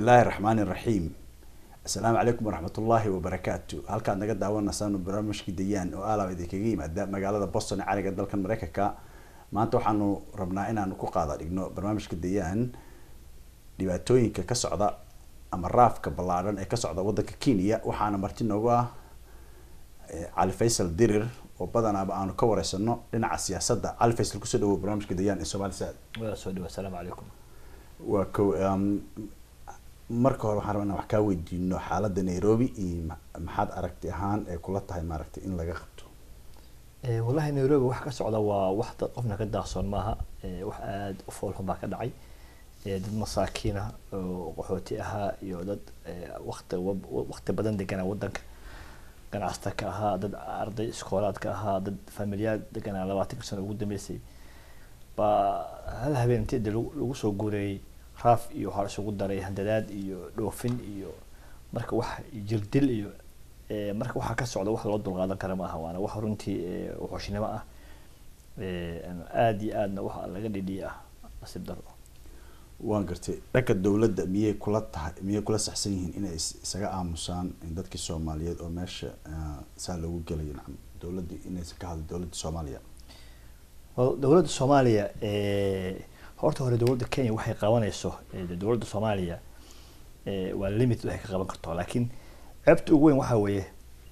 illaahi raxmaani raxiim assalaamu calaykum waraxmat ullaahi wabarakaatu halkaad naga daawanaysaan barnaamijka dayaan oo aalaab idinkaga yimaada magaalada boston ee cariga dalkan mareykanka maanta waxaanu rabnaa inaanu ku qaada dhigno barnaamijka dayaan dhibaatooyinka ka socda ama raafka ballaadhan ee ka socda waddanka kenya waxaana marti noogu ah cali faysal dirir oo badanaaba aanu ka wareysano dhinaca siyaasadda cali faysal kusoo dhawow barnaamijka dayaan ee somaali saad waa soo dhawa asalaamu calaykum waa ko marka hore waxaan rabaa inaan wax kaa weydiino xaaladda nairobi iyo maxaad aragti ahaan ee kula tahay maaragtay in laga qabto wallahi nairobi wax ka socda waa wax dad qofna ka daahsoon maaha wax aada u foolxun baa ka dhacay dad masaakiin ah oo qaxooti ahaa iyo dad wakti wakti badan deganaa wadanka ganacsata ka ahaa dad arday iskoolaadka ahaa dad familiyaad deganaa labaatanka sano ugu dambeysay baa hal habeen intii de lagu soo guureeyey raaf iyo waxaa isugu daray handadaad iyo dhoofin iyo marka wax jirdil iyo marka waxaa ka socda wax loo dulqaadan kara maaha waana wax runtii wuxuushnimo ah aada iyo aadna wax laga dhidhiya ah nasiib daro waan gartay dhanka dawladda miyay kula tahay miyay kula saxsan yihiin inay isaga aamusaan dadkii soomaaliyeed oo meesha saa loogu gelayo nacam dawladda inaysan ka hadlo dawladda soomaaliya dawladda soomaaliya horta hore dawladda kenya waxay qabanayso dawladda soomaaliya waa limit waxay ka qaban karto laakiin ceebta ugu weyn waxaa weeye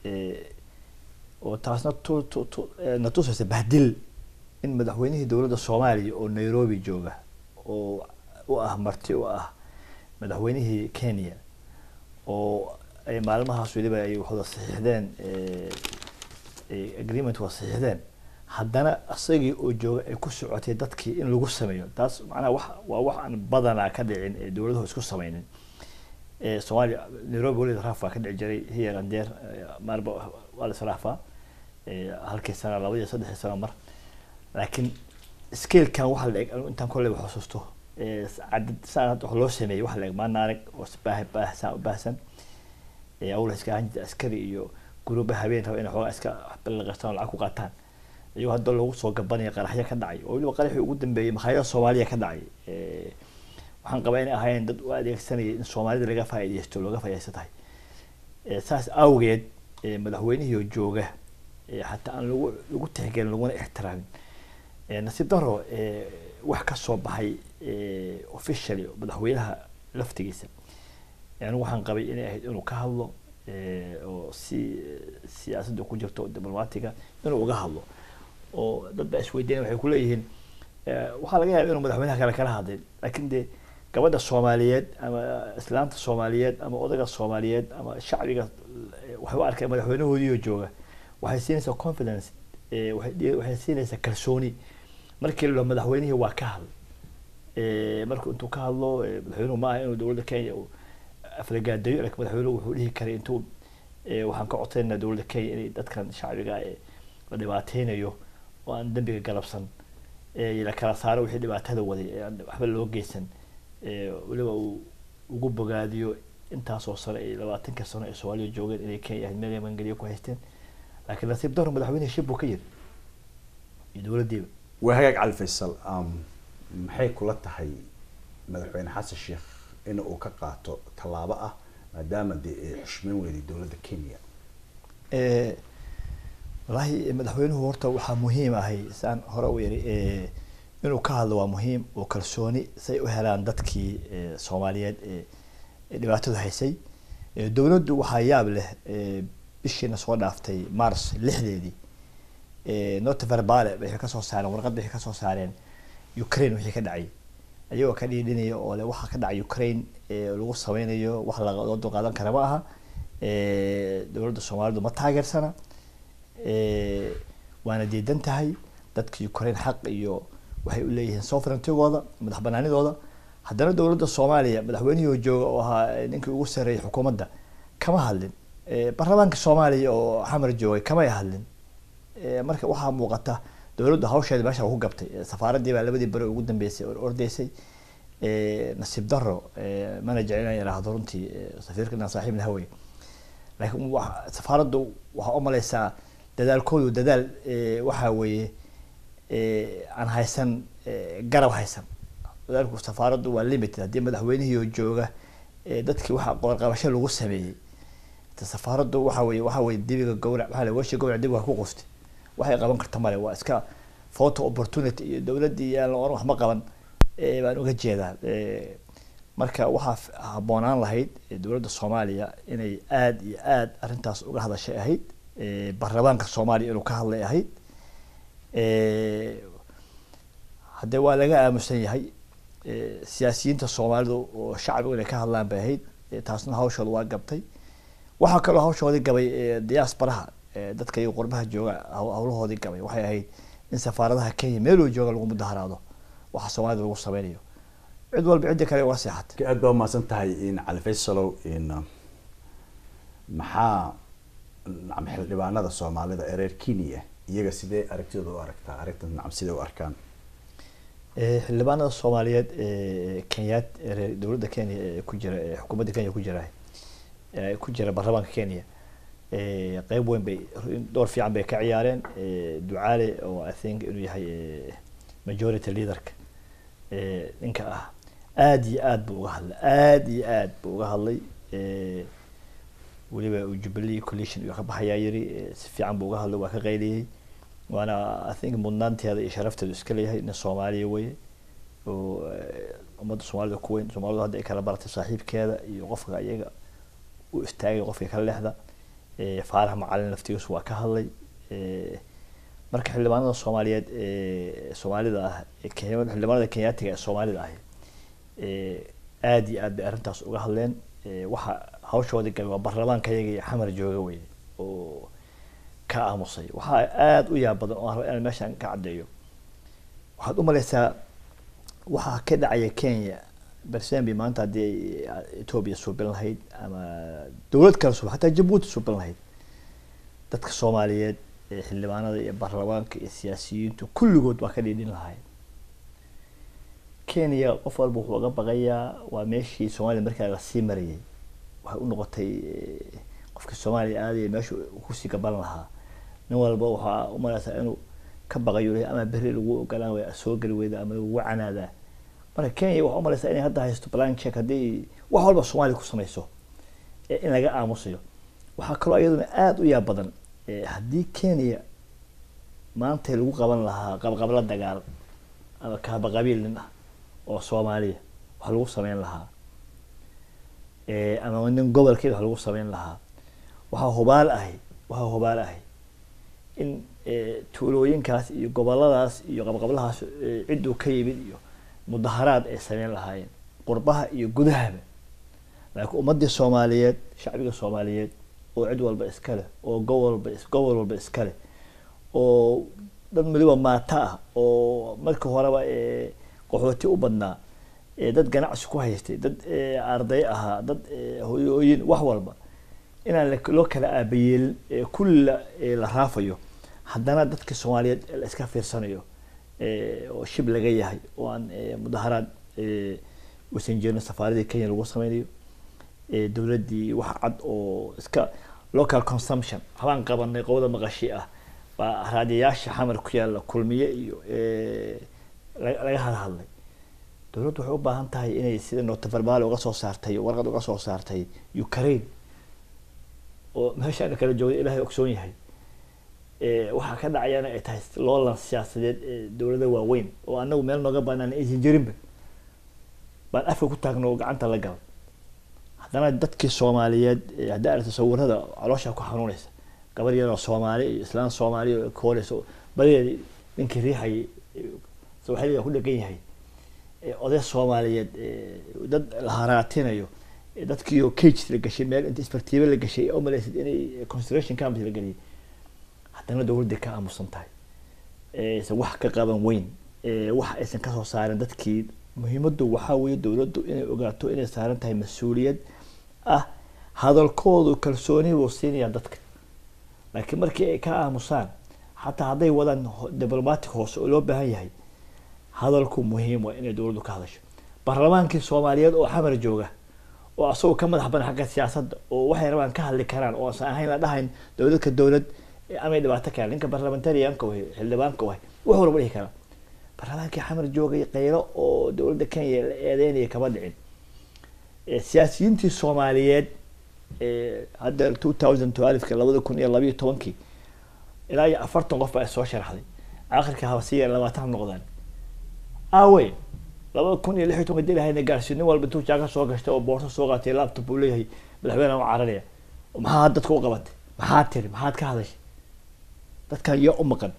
oo taasna tu tu tu na tusaysa bahdil in madaxweynihii dawladda soomaaliya oo nairobi jooga oo u ah marti u ah madaxweynihii kenya oo ay maalmahaas weliba ay wada saxiixdeen agreement wada saxiixdeen haddana isagii oo jooga ay ku socotay dadkii in lagu sameeyo taas macnaha wax waa wax aan badanaa ka dhicin ee dawladuhu isku sameynin soomaaliya nairobi weliba raaf baa ka dhici jiray here and there maarba waa la israafaa halkii sana laba iyo saddexii sano mar laakiin scalekan waxa la eg intaan kolleyba xusuusto cadad saan hadda wax loo sameeyey waxa la eg maana arag oo baah baahsan u baahsan awla iska ahaan jirta askari iyo guruuba habeen raba inay xoogaa iska balaqastaan oo lacag ku qaataan iyagoo hadda lagu soo gabanaya qaraxyo ka dhacay oo weliba qaraxii ugu dambeeyey makhaayada soomaaliya ka dhacay waxaan qabaa inay ahaayeen dad u adeegsanayay in soomaalida laga faaideysto looga faaideysta tahay saas awgeed madaxweynihii oo jooga xataa aan lagu lagu tixgelin laguna ixtiraamin nasiib daro wax ka soo baxay officially madaxweynaha laftigiisa anigu waxaan qabay inay ahayd inuu ka hadlo oo si siyaasadda ku jirto diplomatiga inuu uga hadlo oo dad baa isweydiinaya waxay kuleeyihiin waxaa laga yaaba inuu madaxweynaha kale kala hadlin laakiin dee gabadha soomaaliyeed ama islaamta soomaaliyeed ama odayga soomaaliyeed ama shacbiga waxay u arkeen madaxweynahoodiioo jooga waxay siinaysaa confidence waxay siinaysaa kalsooni markii la madaxweynihii waa ka hadl marku intuu ka hadlo madaxweynuhu maaha inuu dowladda kenya aflagaadayo laakiin madaxweynuhu wuxuu dhihi karay intuu waxaan ka codsaynaa dowladda kenya inay dadkan shacbiga la dhibaateynayo oo aan dembiga galabsan la kala saaro wixii dhibaatada waday ee aan waxba loo geysan weliba uu ugu bogaadiyo intaasoo sano ay labaatanka sano ee soomaaliya joogeen inay kenya ahayd meel mangeliyo ku haysteen laakiin nasiib daro madaxweyne shib buu ka yiri iyo dowladdiiba waa hagaag cali faysal maxay kula tahay madaxweyne xasan sheekh in uu ka qaato tallaabo ah maadaama dee ay xushmeyn weyday dowladda kenya wallaahi madaxweynuhu horta waxaa muhiim ahay saan hore u yiri inuu ka hadlo waa muhiim oo kalsooni say u helaan dadkii soomaaliyeed ee dhibaatadu haysay dowladdu waxaa yaab leh bishiina soo dhaaftay mars lixdeedii nota verbale waxay kasoo saareen warqad waxay kasoo saareen ukraine wixii ka dhacay ayagoo ka dhiidhinaya oo le waxa ka dhacay ukraine lagu sameynayo wax loo dulqaadan kara ma aha dowladda soomaalidu ma taageersana waana diidan tahay dadka ukraine xaq iyo waxay u leeyihiin sovereigntigooda madax banaanidooda haddana dowladda soomaaliya madaxweynihii jooga oo ahaa ninkii ugu sarreeyay xukuumadda kama hadlin baarlamaanka soomaaliya oo xamar joogay kamay hadlin marka waxaa muuqata dowladdu hawsheeda meesha ku gabtay safaaraddii baa labadii beri ugu dambeysay oo ordeysay nasiib daro mana jecel inaan yidhaahdo runtii safiirka inaan saaxiib nahawey laakiin safaaraddu waxaa u malaysaa dadaalkoodu dadaal waxaa weeye aan haysan garab haysan dadaalku safaaraddu waa limited haddii madaxweynihii oo jooga ee dadkii waxa qoorqabasho lagu sameeyey ta safaaraddu waxa weye waxa weye dibiga gowrac waxaa la weshi gowrac dibiga ku quftay waxay qaban karta male waa iska photo opportunity iyo dowladdii yaan la oran waxma qaban ee baan uga jeedaa ee marka waxaa f- habboonaan lahayd ee dowladda soomaaliya inay aada iyo aada arrintaas uga hadashay ahayd ee baarlamaanka soomaaliya inuu ka hadlay ahayd ee haddee waa laga aamusan yahay ee siyaasiyiinta soomaalidu oo shacbigu inay ka hadlaan bay ahayd ee taasna hawshooda waa gabtay waxaa kaloo hawshoodii gabay ee diaasbaraha ee dadka iyo qurbaha jooga haw- hawlahoodii gabay waxay ahayd in safaaradaha kenya meeluu jooga lagu mudaharaado waxa soomaalida lagu sameynayo cid walba cidda kale uga seexatay aad baa umahadsan tahay in cali faysalow in uh, maxaa nacam xildhibaanada soomaalida ee reer kenya iyaga sidee aragtidooda u aragtaa arrintan nacam sidee u arkaan Ee, xildhibaanada soomaaliyeed ee kenyaad ee reer- dowladda kenya ee ku jira ee xukuumadda kenya ku jira ee ku jira baarlamaanka kenya ee qeyb weyn bay door fiican bay ka ciyaareen ee ducaale oo i think inuu yahay ee, majority leaderka ee ninka ah aad iyo aad buu uga hadlay aad iyo aad buu uga hadlay ee weliba uu jubilee coalition uu ka baxayaa yiri ee, si fiican buu uga hadlay waa ka qayliyey waana i think mudnaanteeda iyo sharafteedu iska leeyahay nin soomaaliya weye oo eh, ummadda soomaalida ku weyn soomaalidu hadda ay kala baratay saaxiibkeeda iyo qofka iyaga u istaagay qofka kala lexda eh, faarax macalin laftigiisu waa ka hadlay eh, marka xildhibaanada soomaaliyeed ee soomaalida ah ee Kenya- xildhibaanada kenyaatiga ee soomaalida ahi eh, aad iyo aad bay arrintaas uga hadleen eh, waxa hawshoodii galay waa baarlamaanka iyaga iyo xamar jooga weye oo ka aamusay waxaa aada u yaab badan oo aan rabo inaan meeshan ka caddeeyo waxaad u malaysaa waxaa ka dhacaya kenya bersembi maanta haddii ay etoobiya suubin lahayd ama dowlad kale suubin hataa jabuuti suubin lahayd dadka soomaaliyeed ee xildhibaanada iyo baarlamaanka iyo siyaasiyiintu kulligood waa ka dhiidhin lahayd kenya qof walba wuxuu uga baqayaa waa meeshii soomaaliya markaa lasii marayay waxay u noqotay eh, qofkii soomaaliya aadaya meesha uu kusii gaban lahaa nin walba waxaa u malaysaa inuu ka baqayo leeyahay ama berri lagu ogolaan waya soo geli weyda ama lagu canaadaa marka kenya waxaa u malaysaa inay hadda haysto plan check haddii wax walba soomaaliya ku samayso ee in laga aamusayo waxaa kaloo iyaduna aada u yaab badan eh, haddii kenya maanta lagu qaban lahaa qabqabla dagaal ama kaaba qabiil nin ah oo soomaaliya wax lagu sameyn lahaa Eh, ama nin gobolkeeda wax lagu sameyn lahaa waxaa hubaal ahi waxaa hubaal ahi in eh, tuulooyinkaas iyo goboladaas iyo qabqablahaas eh, cidduu ka yimid iyo mudaharaad ay sameyn lahaayeen qurbaha iyo gudahaba laakiin ummadii soomaaliyeed shacbiga soomaaliyeed oo cid walba iska leh oo gobol walba is- gobol walba iska leh oo dad waliba maata ah oo markii horeba eh, qaxooti u badnaa ee dad ganacsi ku haystay dad eh, arday ahaa dad eh, hooyooyin wax walba inaan la- loo kala aabayeelin ee kulla eh, la raafayo haddana dadka soomaaliyeed la iska fiirsanayo eh, oo shib laga yahay oo aan eh, mudaharaad eh, uusan jirin safaaradii kenya lagu sameynayo eh, dowladdii wax cad oo iska local consumption habaan qabanay qowda maqashi ah baa raadiyayaasha xamar ku yaalla kulmiye iyo eh, la- laga hadhadlay dowladdu waxay u baahan tahay inay sida notaverbal uga soo saartay warqad uga soo saartay ukraine oo meeshaan kala joogay ilaahay ogsoon yahay Eh, waxaa ka dhacayana ay tahay loolan siyaasadeed ee dowlada waaweyn oo anagu meel nooga banaan aysan jirinba baan afka ku taagno oo gacanta la gala haddana dadkii soomaaliyeed eh, haddii aragto sawirada caloosha ku xanuunaysa gabar yaroo soomaali iyo islaan soomaali oo kooreysa oo badigeedi ninkii riixayay eh, sawaaxiliga ku dhegan yahay eh, oday soomaaliyeed eh, dad la haraatinayo eh, dadkiioo cage la gashay meel inta isbartiibe la gashay oo malaysid inay consideration camps la geliyay haddana dowladday ka aamusan tahay Eh, aysan wax ka qaban weyn Eh, wax aysan kasoo saarin dadkii muhiimaddu waxaa weeye dowladdu inay ogaato inay saaran tahay mas-uuliyad ah hadalkoodu kalsooni buu siinayaa dadka laakiin markii ay ka aamusaan xataa hadday wadaan ho- diplomatic hoose oo loo baahan yahay hadalku muhiim waa inay dowladdu ka hadasho baarlamaankii soomaaliyeed oo xamar jooga oo asagoo ka madax badan xagga siyaasadda oo waxay rabaan ka hadli karaan oo aan ahayn la dhahayn dowladka dowlad eh, amay dhibaato keenan ninka barlamentarianka wahay xildhibaanka wahay wax walba dhihi karaa baarlamaankii xamar joogay qaylo oo dowladda kenya la eedeynaya kama dhicin Eh, siyaasiyiintii soomaaliyeed eh, hadda two thousand twelve-ka labada kun iyo labayo tobankii ilaa iyo afartan qof baa soo sharaxday akhirka haba sii labaatan noqdaan aawe labada kun iyo lix iyo tobanka dilahayna gaarsiin nin walba intuu jaaka soo gashtay oo boorso soo qaatay laptop uu leeyahay madaxweyne u cararaya maxaa dadka u qabatay maxaad tiri maxaad ka hadashay dadkan yaa u maqan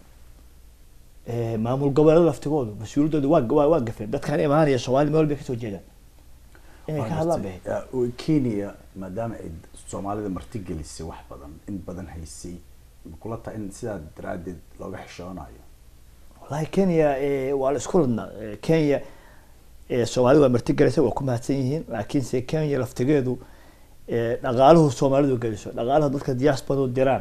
Eh, maamul goboleeda laftigoodu mas-uuliyaddooda waa waa waa gafeen dadkan imaanaya soomaali meel bay kasoo jeedaan inay ka hadlaan bay Ya, oo kenya maadaama ay soomaalida martigelisay wax badan in badan haysay ma kula tahay in sidaa daraadeed looga xishoonayo wallahi kenya eh, waa la isku ladnaa Eh, kenya eh, soomaalida waa martigelisay waa ku mahadsan yihiin laakiinse kenya laftigeedu eh, dhaqaaluhu soomaalidu geliso dhaqaalaha dadka diasporadu diraan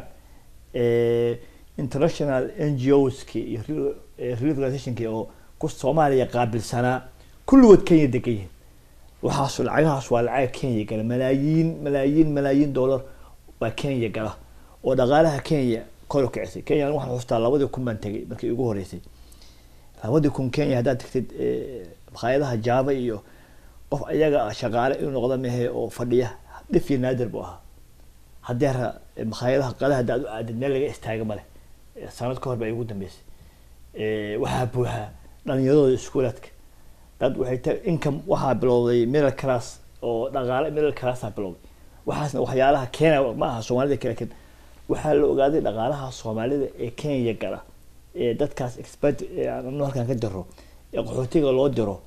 eh, international n g oski iyo re- eh, relief organizationki oo ku soomaaliya qaabilsanaa kulligood kenya degan yihiin waxaas lacagahaas waa lacag kenya gala malaayiin malaayiin malaayiin dollar baa kenya gala oo dhaqaalaha kenya kor u kicisay kenya anigu waxaan xustaa labadii kun baan tegay markii ugu horeysay labadii kun kenya haddaad tagtid eh, makhaayadaha jaaba iyo qof ayaga ah shaqaale inuu noqdo mehe oo fadhiya dhif iyo naadir buu ahaa haddii ra makhaayadaha qadaha haddaad u aadid meel laga istaaga male Eh, sanad ka hor baa igu dambeysay Eh, waxaa buuxaa dhalinyaradooda iskuulaadka dad waxay ta income waxaa bilowday middle class oo dhaqaale middle classaa bilowday waxaasna waxyaalaha keena ma aha soomaalida kale ken waxaa la ogaaday dhaqaalaha soomaalida ee kenya gala ee dadkaas expert ee aan halkan ka diro ee qaxootiga loo diro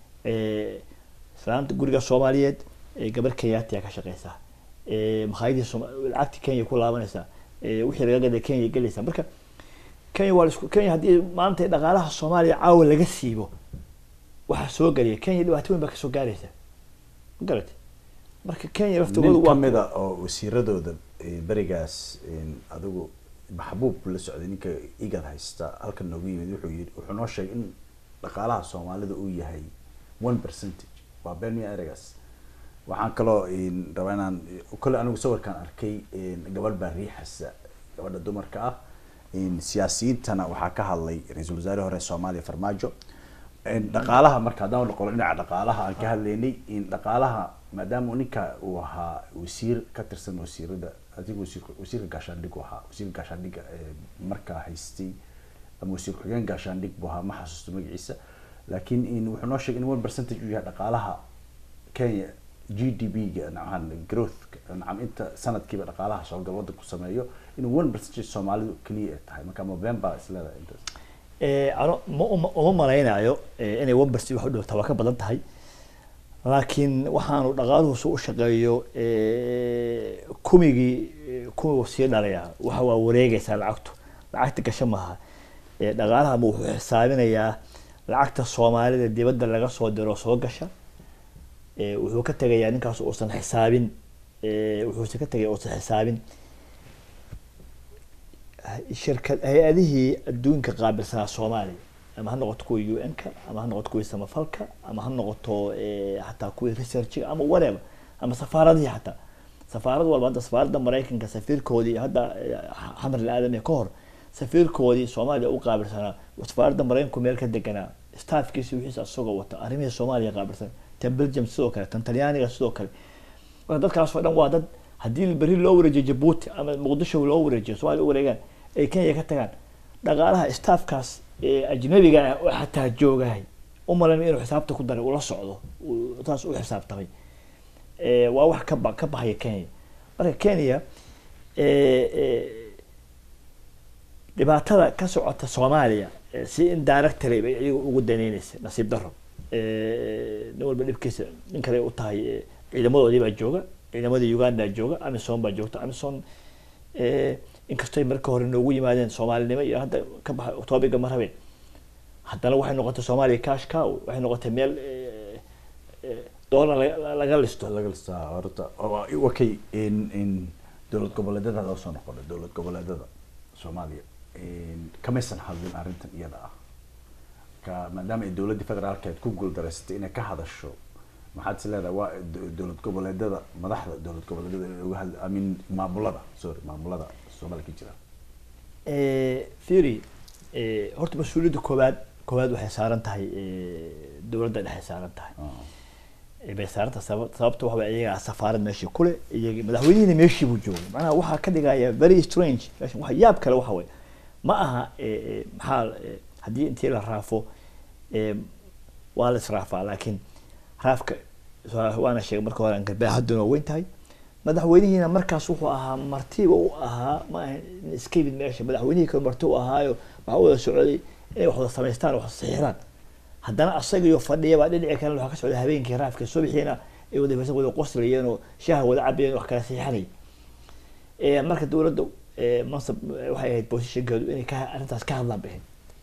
ee islaanta guriga soomaaliyeed ee gabar kenyaatiya ka shaqeysaa ee makhaayadii Sooma- lacagtii kenya ku laabanaysaa ee wixii laga gaday kenya gelaysaa marka kenya waa la isku kenya haddii maanta dhaqaalaha soomaaliya caawa laga siibo waxaa soo geliya kenya dhibaato weyn baa kasoo gaaraysa ma garatay marka kenya laftigoodu nin waa kamida oo wasiiradooda eh, berigaas eh, adigu maxbuub la socday ninka igad haysta halkan noogu yimid wuxuu yidhi wuxuu noo sheegay in dhaqaalaha soomaalida uu yahay one percentage waa been miya ereygaas waxaan kaloo eh, rabaa inaan kole anigu sawirkaan arkay eh, gabadh baa riixasa gabadha dumarka ah eh, siyaasiyiintana waxaa ka hadlay ra-iisul wasaare hore soomaaliya farmaajo in dhaqaalaha marka haddaan noqono dhinaca dhaqaalaha aan ka hadlaynay in dhaqaalaha maadaama ninka uu ahaa wasiir ka tirsan wasiirada adiga wasiirka wasiirka gaashaandhig uu ahaa wasiirka gaashaandhiga ee markaa haystay ama wasiir ku-xigeen gaashaandhig buu ahaa ma xasuusto magaciisa laakiin in wuxuu noo sheegay in one percentage uu yahay dhaqaalaha kenya g d p ga nacam growth nacam inta sanadkiiba dhaqaalaha soogal waddanku sameeyo inuu one percentage soomaalidu keliya ay tahay marka november isleedahay intaas Eh, ano ma uma uma malaynayo eh, inay wambersi wax u dhowtaa waa ka badan tahay laakiin waxaanu dhaqaaluhu su u shaqeeyo eh, kumigii eh, kumigu sii dhalaya waxa waa wareegaysaa lacagtu lacagta gasho maaha Eh, dhaqaalaha ma wuxuu xisaabinayaa lacagta soomaalida dibadda laga soo diro soo gasha Eh, wuxuu ka tegayaa ninkaas uusan xisaabin eh, wuxuuse ka tegaya uusan xisaabin shirkad hay-adihii adduunka qaabilsanaa soomaaliya ama ha noqoto kuwa u n-ka ama ha noqoto kuwii samafalka ama ha noqoto eh, xataa kuwii researchiga ama whatever ama safaaradihii xataa safaarad walba hadda safaaradda maraykanka safiirkoodii hadda eh, xamar al-aadami ka hor safiirkoodii soomaaliya u qaabilsanaa safaaradda maraykanku meel ka deganaa staafkiisi wixiisa asagoo wata arrimihii soomaaliya qaabilsan tan belgium sidoo kale tan talyaaniga sidoo kale marka dadkaasoo dhan waa dad haddii berri loo wareejiyo jabuuti ama muqdisho loo wareejiyo soomaaliya u wareegaan ay kenya ka tagaan dhaqaalaha staafkaas ee ajnabiga ah oo xataa joogahay u malan inuu xisaabta ku daray ula socdo uu taas u xisaabtamay Eh, waa wax ka ba ka baxaya kenya marka kenya eh, eh, dhibaatada ka socota soomaaliya eh, si in directory bay iyagu ugu daneyneysa nasiib daro Eh, nin walba dhibkiisa nin kale u tahay eh, ciidamadoodii baa jooga ciidamadii uganda jooga amisom baa joogta amisom eh, inkastoo ay marka hore noogu yimaadeen soomaalinimo iyo hadda ka baxa toobiga ma rabeen haddana waxay noqotay soomaaliya cash cow waxay noqotay meel eh, eh, doolar laga- laga listo laga listaa horta okay in in dowlad goboleedyada hadda soo noqonay dowlad goboleedyada soomaaliya in kamaysan hadlin arrintan iyada ah ka maadaama ay dowladdii federaalkeed ku guuldareysatay inay ka hadasho maxaad is leedahay waa do- dowlad goboleedyada madaxda dowlad goboleedyada inay uga hadli i mean maamulada sorry maamulada soomaaliya ka jira theory eh, horta mas-uuliyadda koowaad koowaad waxay saaran tahay eh, dowladda dhexe saaran tahay Ah. bay saaranta sabab- sababta waxa way iyagaa safaarad meeshii kule iyagi madaxweynihina meeshii buu joogay macnaha waxaa ka dhigaya very strange meeshan waxa yaab kale waxa way ma aha eh, eh, maxaa eh, haddii intii la raafo eh, waa la israafaa laakiin raafka waa- waana sheegay marka hore angarbaaxaduna waa weyn tahay madaxweynihiina markaas wuxuu ahaa martiba u ahaa ma ahan in iska yimid meesha madaxweynihii kale marti u ahaayo waxaa u wada socday inay wax wada samaystaan wax saxiixdaan haddana asagiyo fadhiya baa dhinaci kale waxaa ka socda habeenkii raafka subaxiina ay wada faysan wada qoslayeen oo shaaha wada cabayeen wax kala saxiixanay Eh, marka dowladda eh, mansab eh, waxay ahayd positionkeedu inay ka arrintaas ka hadlaan bixin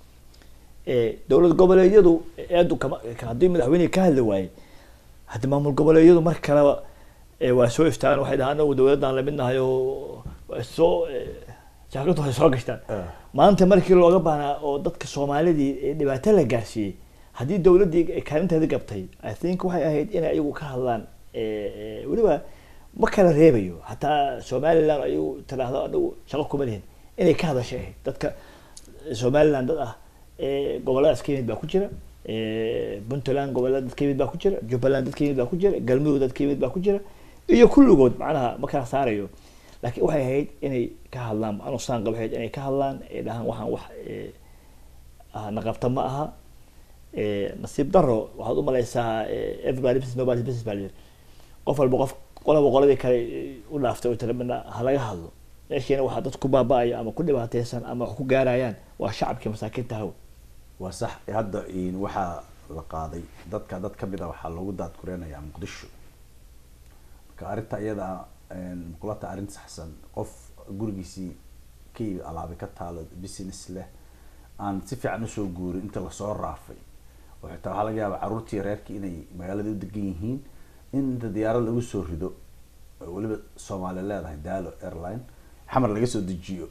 Eh, dowlad goboleedyadu eedu kama ka- haddii madaxweynihi ka hadli waayey haddi maamul goboleedyadu mar kaleba eh, waa soo istaagaan waxay dhahaan anagu dowladdan lamid nahay oo waa soo jaakadu way soo gashtaan Ah. maanta markii looga baahnaa oo dadka soomaalidii ee dhibaato la gaarsiiyey haddii dowladdii ay kaalinteeda gabtay i think waxay ahayd inay ayagu ka hadlaan eh, eh, weliba ma kala reebayo hataa somaliland ayagu tiraahdo anagu shaqo kuma lihin inay ka hadashay ahayd dadka somaliland dad ah eh, goboladaas ka yimid baa ku jira eh, puntland gobolada dad ka yimid baa ku jira jubbaland dad ka yimid baa ku jira galmudug dad ka yimid baa ku jira iyo kulligood macnaha ma kala saarayo laakiin waxay ahayd inay ka hadlaan anu saan qaba waxay ahayd inay ka hadlaan ay dhahaan waxaan wax eh, ah, naqabta ma aha Eh, nasiib daro waxaad u malaysaa eh, everybody business nobody business baa la yidhi qof walba qof qolaba qoladii kale eh, u dhaaftay oo tira midna ha laga hadlo meeshiina waxaa dad ku baaba'aya ama ku dhibaateysan ama wax ku gaarayaan waa shacabkii masaakiinta haw waa sax hadda in waxaa la qaaday dadka dad kamid a waxaa loogu daadkureynayaa muqdisho marka arrinta iyada muqulata arrin saxsan qof gurigiisii ka yimid alaabi ka taalo business leh aan si fiican usoo guurin inta lasoo raafay oo xitaa waxaa laga yaabaa carruurtii reerkii inay magaalada u degan yihiin in inta diyaarad lagu soo rido oo weliba soomaali leedahay daalo airline xamar laga soo dejiyo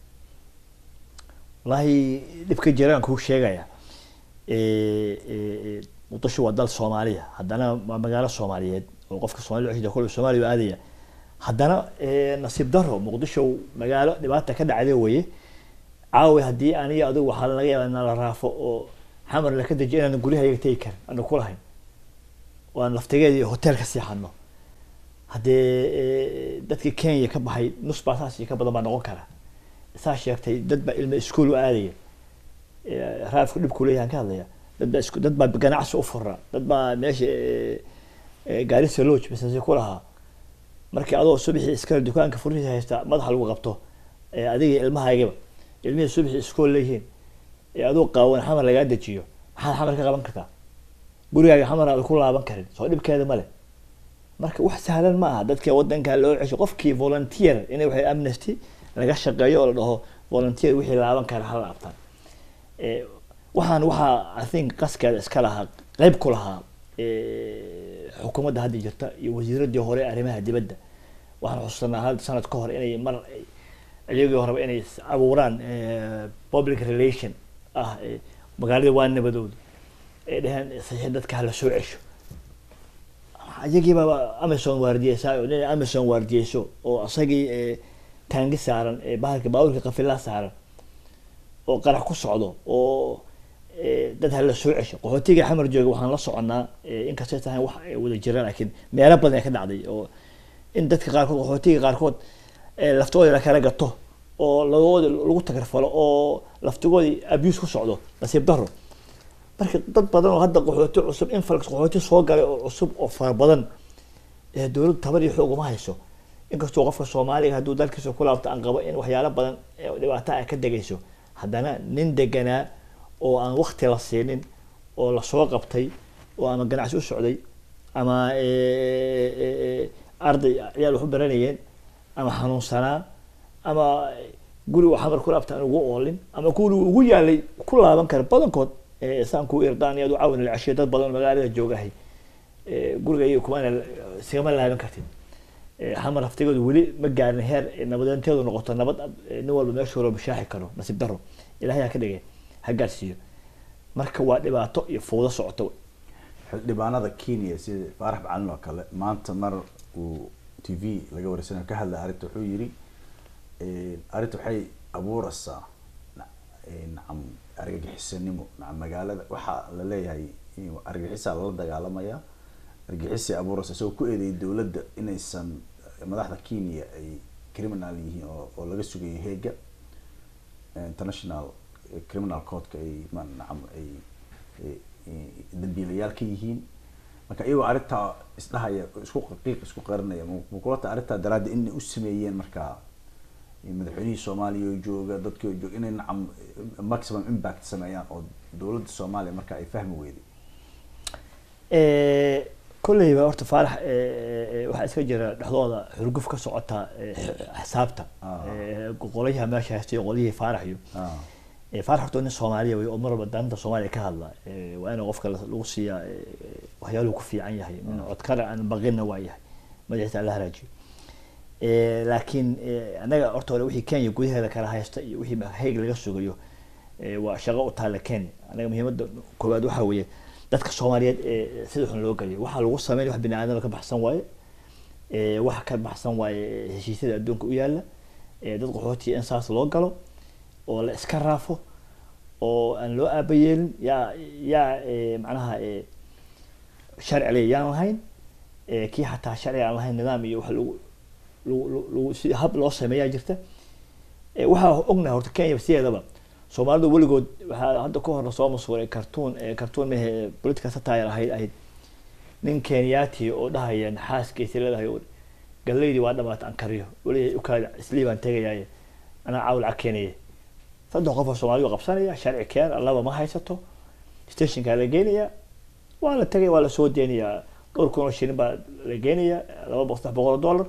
wallaahi dhibka jiraan kuu sheegaya Eh, eh, eh, muqdisho waa dal soomaaliya haddana waa magaalo soomaaliyeed oo qofka soomaalida cusub kole soomaaliya u aadaya haddana eh, nasiib daro muqdisho magaalo dhibaata ka dhacday weye caawi haddii aniga adigu waxaa laga yaabaa inaan la raafo oo xamar laka dejiyo inaan guryahayaga tegi karin aanu kulahayn waan laftigeedii hotel ka seexano haddee eh, dadkii kenya ka baxay nus baa saas iyo ka badan baa noqon kara saa sheegtay dad baa ilmo iskuol u aadaya Eh, raafku dhibku leeyahan ka hadlaya dad baa isku dad baa ganacsi u fura dad baa meesha eh, eh, gaarisa lodge business ku lahaa markii adoo subaxii iskale dukaanka furihiisa haysta madaxa lagu qabto eh, adiga ilmahaygaba ilmihii subaxii iskool leeyihiin ee adoo qaawan xamar lagaa dejiyo maxaad xamar ka qaban kartaa gurigaaga xamar aad ku laaban karin soo dhibkeeda male marka wax sahlan ma aha dadka wadanka loo cesho qofkii volunteer inay waxay amnesty laga shaqeeyo oo la dhaho volunteer wixii laaban kara hala laabtaan Eh, waxaan waxaa i think qaskeeda iska lahaa qeyb ku lahaa eh, xukuumadda hadda jirta iyo wasiiradii hore ee arrimaha dibadda waxaan xusuusanaa hal sanad ka hor inay mar ay- iyagii horeba inay is abuuraan eh, public relation ah eh, magaalada waa nabadooda ay dheheen saxiix dadka hala soo cesho iyagiiba amazon waardiyeysaa oo nin amazon waardiyeyso oo asagii eh, taangi saaran ee bahalka baaburka qafilaa saaran oo qarax ku socdo oo eh, dad hala soo cesho qaxootiga xamar jooga waxaan la soconnaa eh, inkastay tahay wax ay wada jiraan laakiin meelo badan ay ka dhacday oo in dadka qaarkood qaxootiga qaarkood eh, laftooda la kala gato oo lagooda lagu tagarfalo oo laftigoodii abuse ku socdo nasiib daro marka dad badan oo hadda qaxooti cusub influx qaxooti soo galay oo cusub oo fara badan ee dowladdu tabar iyo xoog uma hayso inkastoo qofka soomaaliga hadduu dalkiisa ku laabto aan qabo in waxyaalo badan ee dhibaato ay ka degayso haddana nin deganaa oo aan wakti la siinin oo lasoo qabtay oo ama ganacsi u socday ama eh, eh, eh, arday ciyaal wax u baranayeen ama xanuunsanaa ama guri uu xamar ku laabta aan ugu oolin ama guri uu ugu yaalay ku laaban kara badankood eh, saan kuu irdaan iyo adu caawin la ceshiyo dad badan oo magaalada joogahay eh, guriga iyo kumaana sigama laaban kartid Eh, xamar haftigoodu weli ma gaarin heer eh, nabadeynteedu noqoto nabad eh, nin walba meeshu wala bashaaxi karo nasiib daro ilahay ha ka dhigay ha gaarsiiyo marka waa dhibaato iyo fowdo socoto xildhibaanada kenya sida faarax macalin oo kale maanta mar uu t v laga wareysanayo ka hadlay arrinta wuxuu yiri arrinta waxay abuureysaa na- eh, nacam argagixisanimo nacam magaalada waxaa la leeyahay in argagixisaa lala dagaalamaya argixisay abuuraysa isagoo ku eedeeyay dowladda inaysan madaxda kenya ay criminal yihiin oo oo laga sugayo heega international criminal courtka ay ma nacam ay ay- ay dambiilayaal ka yihiin marka iyagoo arrintaa isdhahaya isku qiiq isku qarinaya ma- ma kula tahay arrintaa daraaddi inay u sameeyeen markaa madaxweynihii soomaaliya oo jooga dadkii oo jooga inay nacam maximum impact sameeyaan oo dowladda soomaaliya marka ay fahmi weyday Eh, kolleyba horta faarax eh, eh, waxaa iska jira dhexdooda xurguf ka socota eh, xisaabta Ah. Eh, qolyaha meesha haystay qolyihii faarax iyo Ah, Eh, faarax horta nin soomaaliya wey oo mar walba danta soomaaliya ka hadla Eh, waa in qofka la- lagu siiyaa eh, waxyaaluhu ku fiican yahay nin codkara aan baqinna waa yahay madaxiisa alla haraajiyo Eh, laakiin eh, anaga horta hore wixii kenya gudaheeda kala haysta iyo wixii hayg laga sugayo eh, waa shaqo u taalla kenya anaga muhiimadda koowaad waxaa weeye dadka soomaaliyeed ee sida xun loo geliyo waxaa lagu sameyn wax bini aadama ka baxsan waaye Eh, wax ka baxsan waaye heshiisyada adduunka u yaala Eh, dad qaxootiya in saas loo galo oo la iska raafo oo aan loo aaba yeelin yaa yaa eh, macnaha eh, sharci le yaan lahayn Eh, kii xataa sharci aan lahayn nidaam iyo wax lagu lagu lagu- lagu si hab loo sameeyaa jirta Eh, waxaa ognahay horta kenya sideedaba soomaalidu weligood waxaa hadda ka hor soo masuuray cartoon eh, cartoon mehe political satire ahayd ahayd nin kenyaati oo dhahaya naxaaskiisa leedahay oo galeydii waa dhamaata aan kariyo weli ukaada islii baan tegayaaye anaa caawl lacag keenaya saddex qof oo soomaalidu qabsanaya sharci keen laba ma haysato stationkaa la geenaya waa la tegaya waa la soo deynayaa dhowr kun oo shilin baa la geenaya laba boqol saddex boqol oo dollar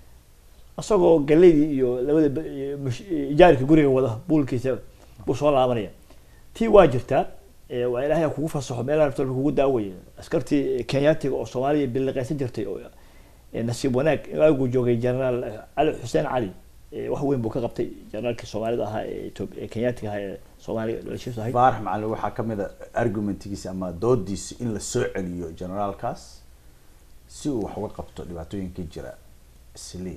isagoo galeydii iyo labada ba- iyo mush- ijaarka guriga wada buulkiisa buu soo laabanaya tii waa jirtaa ee waa ilaahay ha kugu fasaxo meelaha rabto kugu daawaya askartii kenyaatiga oo soomaaliya biliqaysan jirtay oo ee nasiib wanaag waagu joogay generaal cali xuseen cali ee wax weyn buu ka qabtay generaalkii soomaalida ahaa ee Ethiopia- ee kenyaatiga ahaa ee soomaaliya dhalashiisu ahayd faarax macalin waxaa kamid a argumentigiisa ama doodiisa in la soo celiyo generaalkaas si uu wax uga qabto dhibaatooyinka jira sli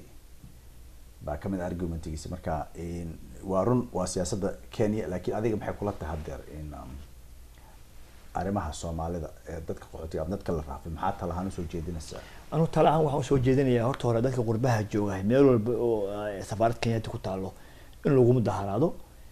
baa kamid a argumentigiisa marka in- waa run waa siyaasadda kenya laakiin adiga maxay kula tahay hadeer in um, arrimaha soomaalida ee dadka qaxootiga ama dadka la raafay maxaa talahaan usoo jeedinaysaa anu tala ahaan waxaan usoo jeedinayaa horta hore dadka qurbaha jooga meel walba oo eh, safaarad kenyaati ku taalo in lagu mudaharaado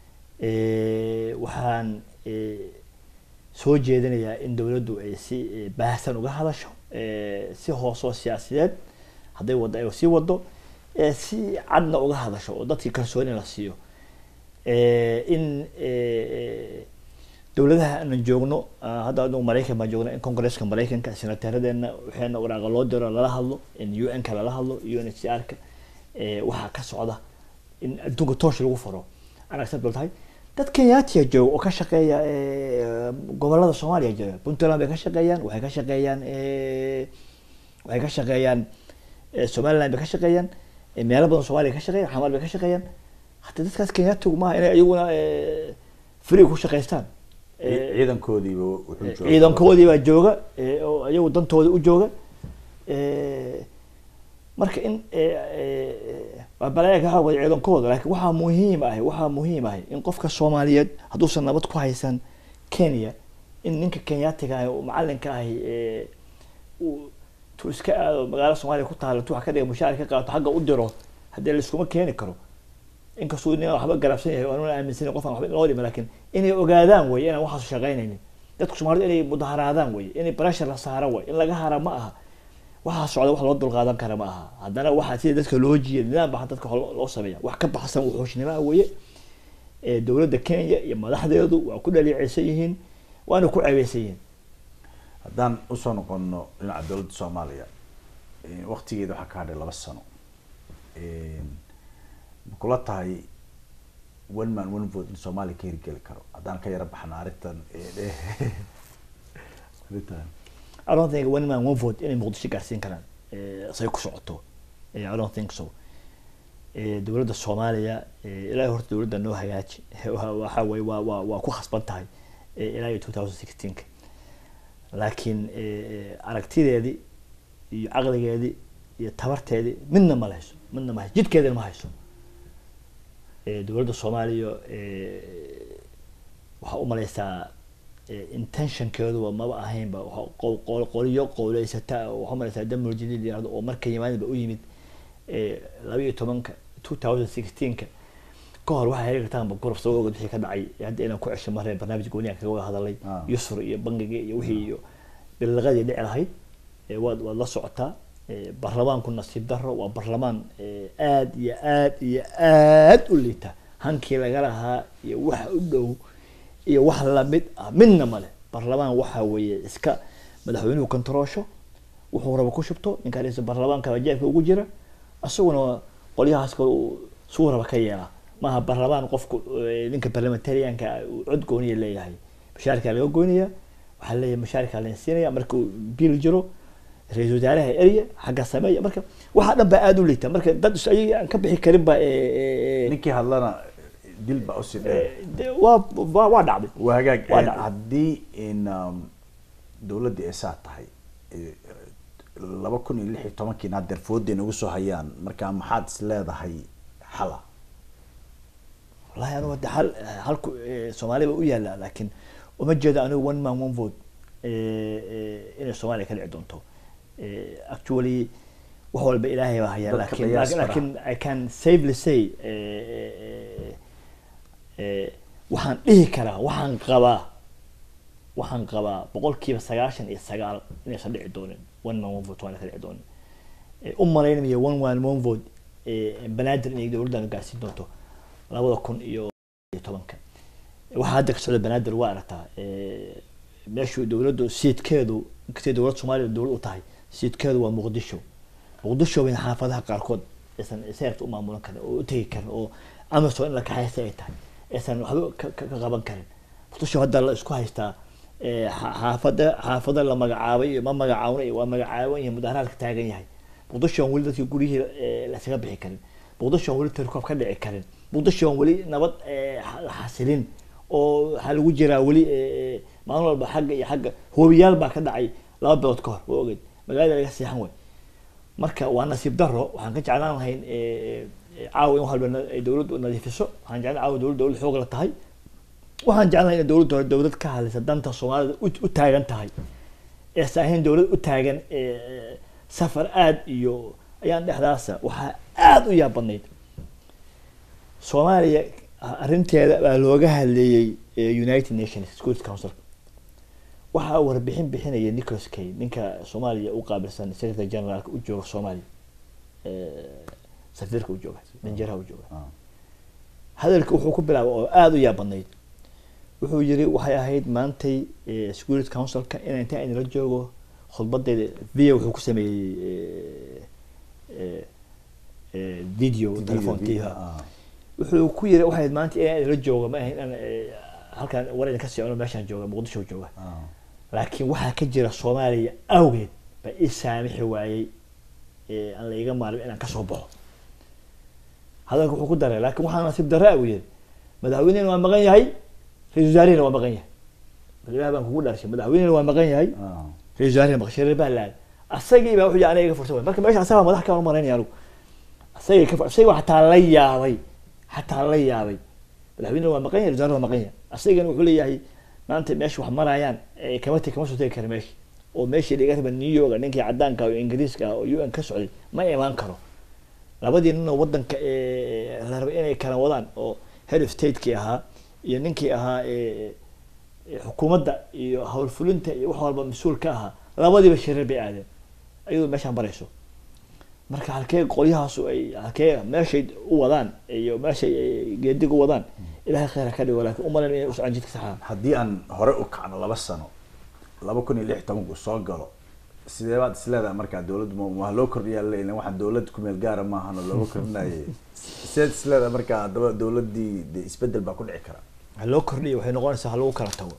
Eh, waxaan eh, soo jeedinayaa in dowladdu ay si eh, baahsan uga hadasho eh, si hoosoo siyaasiyeed hadday waddo ay sii wado eh, si cadna uga hadasho oo dadkii kalsooni la siiyo Eh, in eh, dowladaha aanan joogno ah, hadda anagu maraykan baan joogna in congresska maraykanka senataradeenna waxaana waraaqa loo diro lala hadlo in u n ka lala hadlo u n h c r ka waxaa ka socda in adduunka toosh lagu faro aan acceptable tahay dad kenyaatiya jooga oo ka shaqeeya eh, gobolada soomaaliya jooga puntland bay ka shaqeeyaan waxay ka shaqeeyaan eh, waxay ka shaqeeyaan eh, somaliland bay ka shaqeeyaan eh, meelo badan soomaaliya ka shaqeeyaan xamaal bay ka shaqeeyaan hataa dadkaas kenyaatigu maaha inay iyaguna eh, free ku shaqaystaan Eh, ciidankoodiiba wuxuu Eh, joogaa- ciidankoodii baa jooga eh, oo iyagu dantooda u jooga Eh, marka in eh, eh, waa balaya ka xaway ciidankooda laakiin waxaa muhiim ah waxaa muhiim ah in qofka soomaaliyeed hadduusan nabad ku haysan kenya in ninka kenyaatiga ah oo macalinka ah eh, uu tu iska aado magaalo soomaaliya ku taalo tu wax ka dhiga mushaar ka qaato xagga u diro haddii laiskuma keeni karo inkastuu nin waxba garabsan yahay oo aan aaminsanin qof aan waxba loo dhima laakiin inay ogaadaan wey inaan waxaas shaqaynaynin dadku soomaalidu inay mudaharaadaan wey inay pressure la saaro wey in laga hara ma aha waxaa socda wax loo dulqaadan kara ma aha haddana waxaa sida dadka loo jiiya nidaam baa dadka loo loo sameeya wax ka baxsan wuxuushnimoa weye ee dowladda kenya iyo madaxdeedu waa ku dhaliicaysan yihiin waana ku ceebeysan yihiin haddaan usoo noqono dhinaca dowladda soomaaliya eh, waqtigeeda waxaa ka hadhay laba sano ma kula tahay one man one vote in soomaaliya ka hirgeli karo haddaan ka yara baxna arrintan eh, eh, arrintan I don't think one man one vote inay muqdisho gaarsiin karaan eh, say ku socoto Eh, I don't think so Eh, dowladda soomaaliya eh, ilaahay horta dowladda noo hagaaji Wa- waxa weye waa waa waa ku khasban tahay eh, ilaa iyo two thousand sixteenka laakiin eh, eh, aragtideedii iyo caqligeedii iyo tabarteedii midna ma hayso midna ma hayso jidkeedina ma hayso Eh, dowladda soomaaliya eh, waxaa u maleysaa intentionkeeduba maba ahaynba qolyo qowleysata waxaa malaysaa damul jadiid yirahdo oo marka yimaadinba u yimid laba iyo tobanka two thousand sixteenka ka hor waxay heli kartaanba guruf soo ogad wixii ka dhacay hadda inaan ku cesho mareen barnaamij gooniyan kaga wada hadalay yusr iyo bangiga iyo wixii iyo bilaqadii dhici lahayd waad waad la socotaa baarlamaanku nasiib daro waa baarlamaan aad iyo aad iyo aad u liita hankii laga lahaa iyo waxa u dhow iyo wax lamid ah midna male baarlamaan waxa weeye iska madaxweynuhu kontaroosho wuxuu raba ku shubto ninka dhisa baarlamaanka jeebka ugu jira isaguna qolyahaas kale suu raba ka yeelaa maaha baarlamaan qofku ninka parliamentarianka cod gooniya leeyahay mushaarkaa laga goynaya waxaa leeyahay mushaarkaa la siinaya markuu biil jiro ra-isul wasaaraha erya xagga sameeya marka waxaa dhan baa aada u liita marka dad ayagii aan ka bixi karin ba ninkii hadlana dil baa usii dheer waa waa waa dhacday waa hagaag Waa dhacday. haddii in dowladdii ay saa tahay laba kun iyo lix iyo tobankiina haddeer fooday nagu soo hayaan marka maxaad is leedahay xala wallahi anigu hadda hal halku soomaaliya ba u yaala laakiin uma jeedo anigu one man one vote inay soomaaliya ka dhici doonto actually wax walba ilaahay baa haya Dadka laakiin qiyaas laakiin fara. laakiin i can safely say eh, eh, waxaan dhihi karaa waxaan qabaa waxaan qabaa boqolkiiba sagaashan iyo sagaal inaysan dhici doonin one man one vote waana ka dhici doonin Eh, u malaynaya one man one vote eh, banaadir inay dowladdan gaarsiin doonto labada kun iyo iyo tobanka waxaa hadda ka socda banaadir waa aragtaa eh, meeshu dowladdu siidkeedu inkastay dowlad soomaaliya dowlad u tahay siidkeedu waa muqdisho muqdisho bayna xaafadaha qaarkood aysan seerta u maamulan karin oo u tegi karin oo amazon in la kaxaysta ay tahay aysan waxba ka ka- ka qaban karin muqdisho hadda la isku haystaa eh, xa- xaafada xaafada la magacaabay iyo ma magacaabnay waa magacaaban yahay mudaharaadka taagan yahay muqdisho aan weli dadkii guryihii eh, lasaga bixi karin muqdisho aan weli tirkoob ka dhici karin muqdisho aan weli nabad eh, xa- la xasilin oo waxaa lagu jiraa weli eh, maalin walba xagga iyo xagga hoobiyaal baa ka dhacay laba bilood ka hor waa ogeed magaalada laga seexan way marka waa nasiib daro waxaan ka jeclaan lahayn eh, eh, caawa in wax walba na- ay dowladdu nadiifiso waxaan jeclaan caawa dowladda dowlad xoog la tahay waxaan jeclahay in dowladda hore dowlad ka hadlaysa danta soomaalida u u taagan tahay eesan ahayn dowlad u taagan eh, safar aad iyo ayaan dhexdaasa waxaa aada u yaab badnayd soomaaliya arrinteeda baa looga hadleeyey eh, united nations security council waxaa warbixin bixinaya nicholas kay ninka soomaaliya u qaabilsan secretary generaalka u jooga soomaaliya eh, safiirka u jooga danjaraha u jooga hadalka wuxuu ku bilaabay oo aada u yaab badnayd wuxuu yiri waxay ahayd maantay eh, security councilka in inta aynala joogo khudbadeeda video wuxuu ku sameeyey eh, eh, eh, video telefoonkiiha wuxuu ku yiri waxay ahayd maanta in aynala joogo ma ahayn inaan eh, halkaan war idin ka socno meeshaan jooga muqdisho jooga laakiin waxaa ka jira soomaaliya awgeed ba ii saamixi waayey ee aan la iga maalmin inaan kasoo baxo hadalka wuxuu ku daray laakiin waxaa nasiib darra uu yiri madaxweynehena waa maqan yahay ra-isul wasaarihina waa maqan yahay ilaah baan kugu dharshay madaxweynehena waa maqan yahay ra-isul wasaarihina maqan shareer baa laad asagii baa wuxuu yidhi aniga iga fursa waay marka meesha asagaa madax kaan u maraynaya anigu asagii ka asagii waa xataa la yaabay xataa la yaabay madaxweynehena waa maqan yahay ra-isul wasaarihina waa maqan yahay asagana wuxuu leeyahay maanta meesha wax marayaan ee kama te kama soo tegi kara meesha oo meeshii dhiga raba new york ninkii cadaanka oo ingiriiska ah oo u n ka socday ma imaan karo labadii nin oo wadanka ee la rabay inay kala wadaan oo head of stateki ahaa iyo ninkii ahaa ee ee xukuumadda iyo howlfulinta iyo wax walba mas-uul ka ahaa labadiiba shireer bay aadeen ayadoo meeshaan barayso marka halkee qolyahaasu ay halkee meeshay u wadaan iyo meeshay ay geedig u wadaan ilahay khayr ha ka dhigo laakiin umalan inay u socon jidka saxaa haddii aan hore u kacno laba sano laba kun iyo lix tobanku soo galo sidee baad isleedahay markaa dowladdu ma waa loo kordhiyaa leila waxaan dowlad kumeel gaara maahan oo looga kordhinaye sideed isleedahay markaa haddaba dowladdii de isbedel baa ku dhici kara ha loo kordhiyo waxay noqonaysaa ha lagu kala tago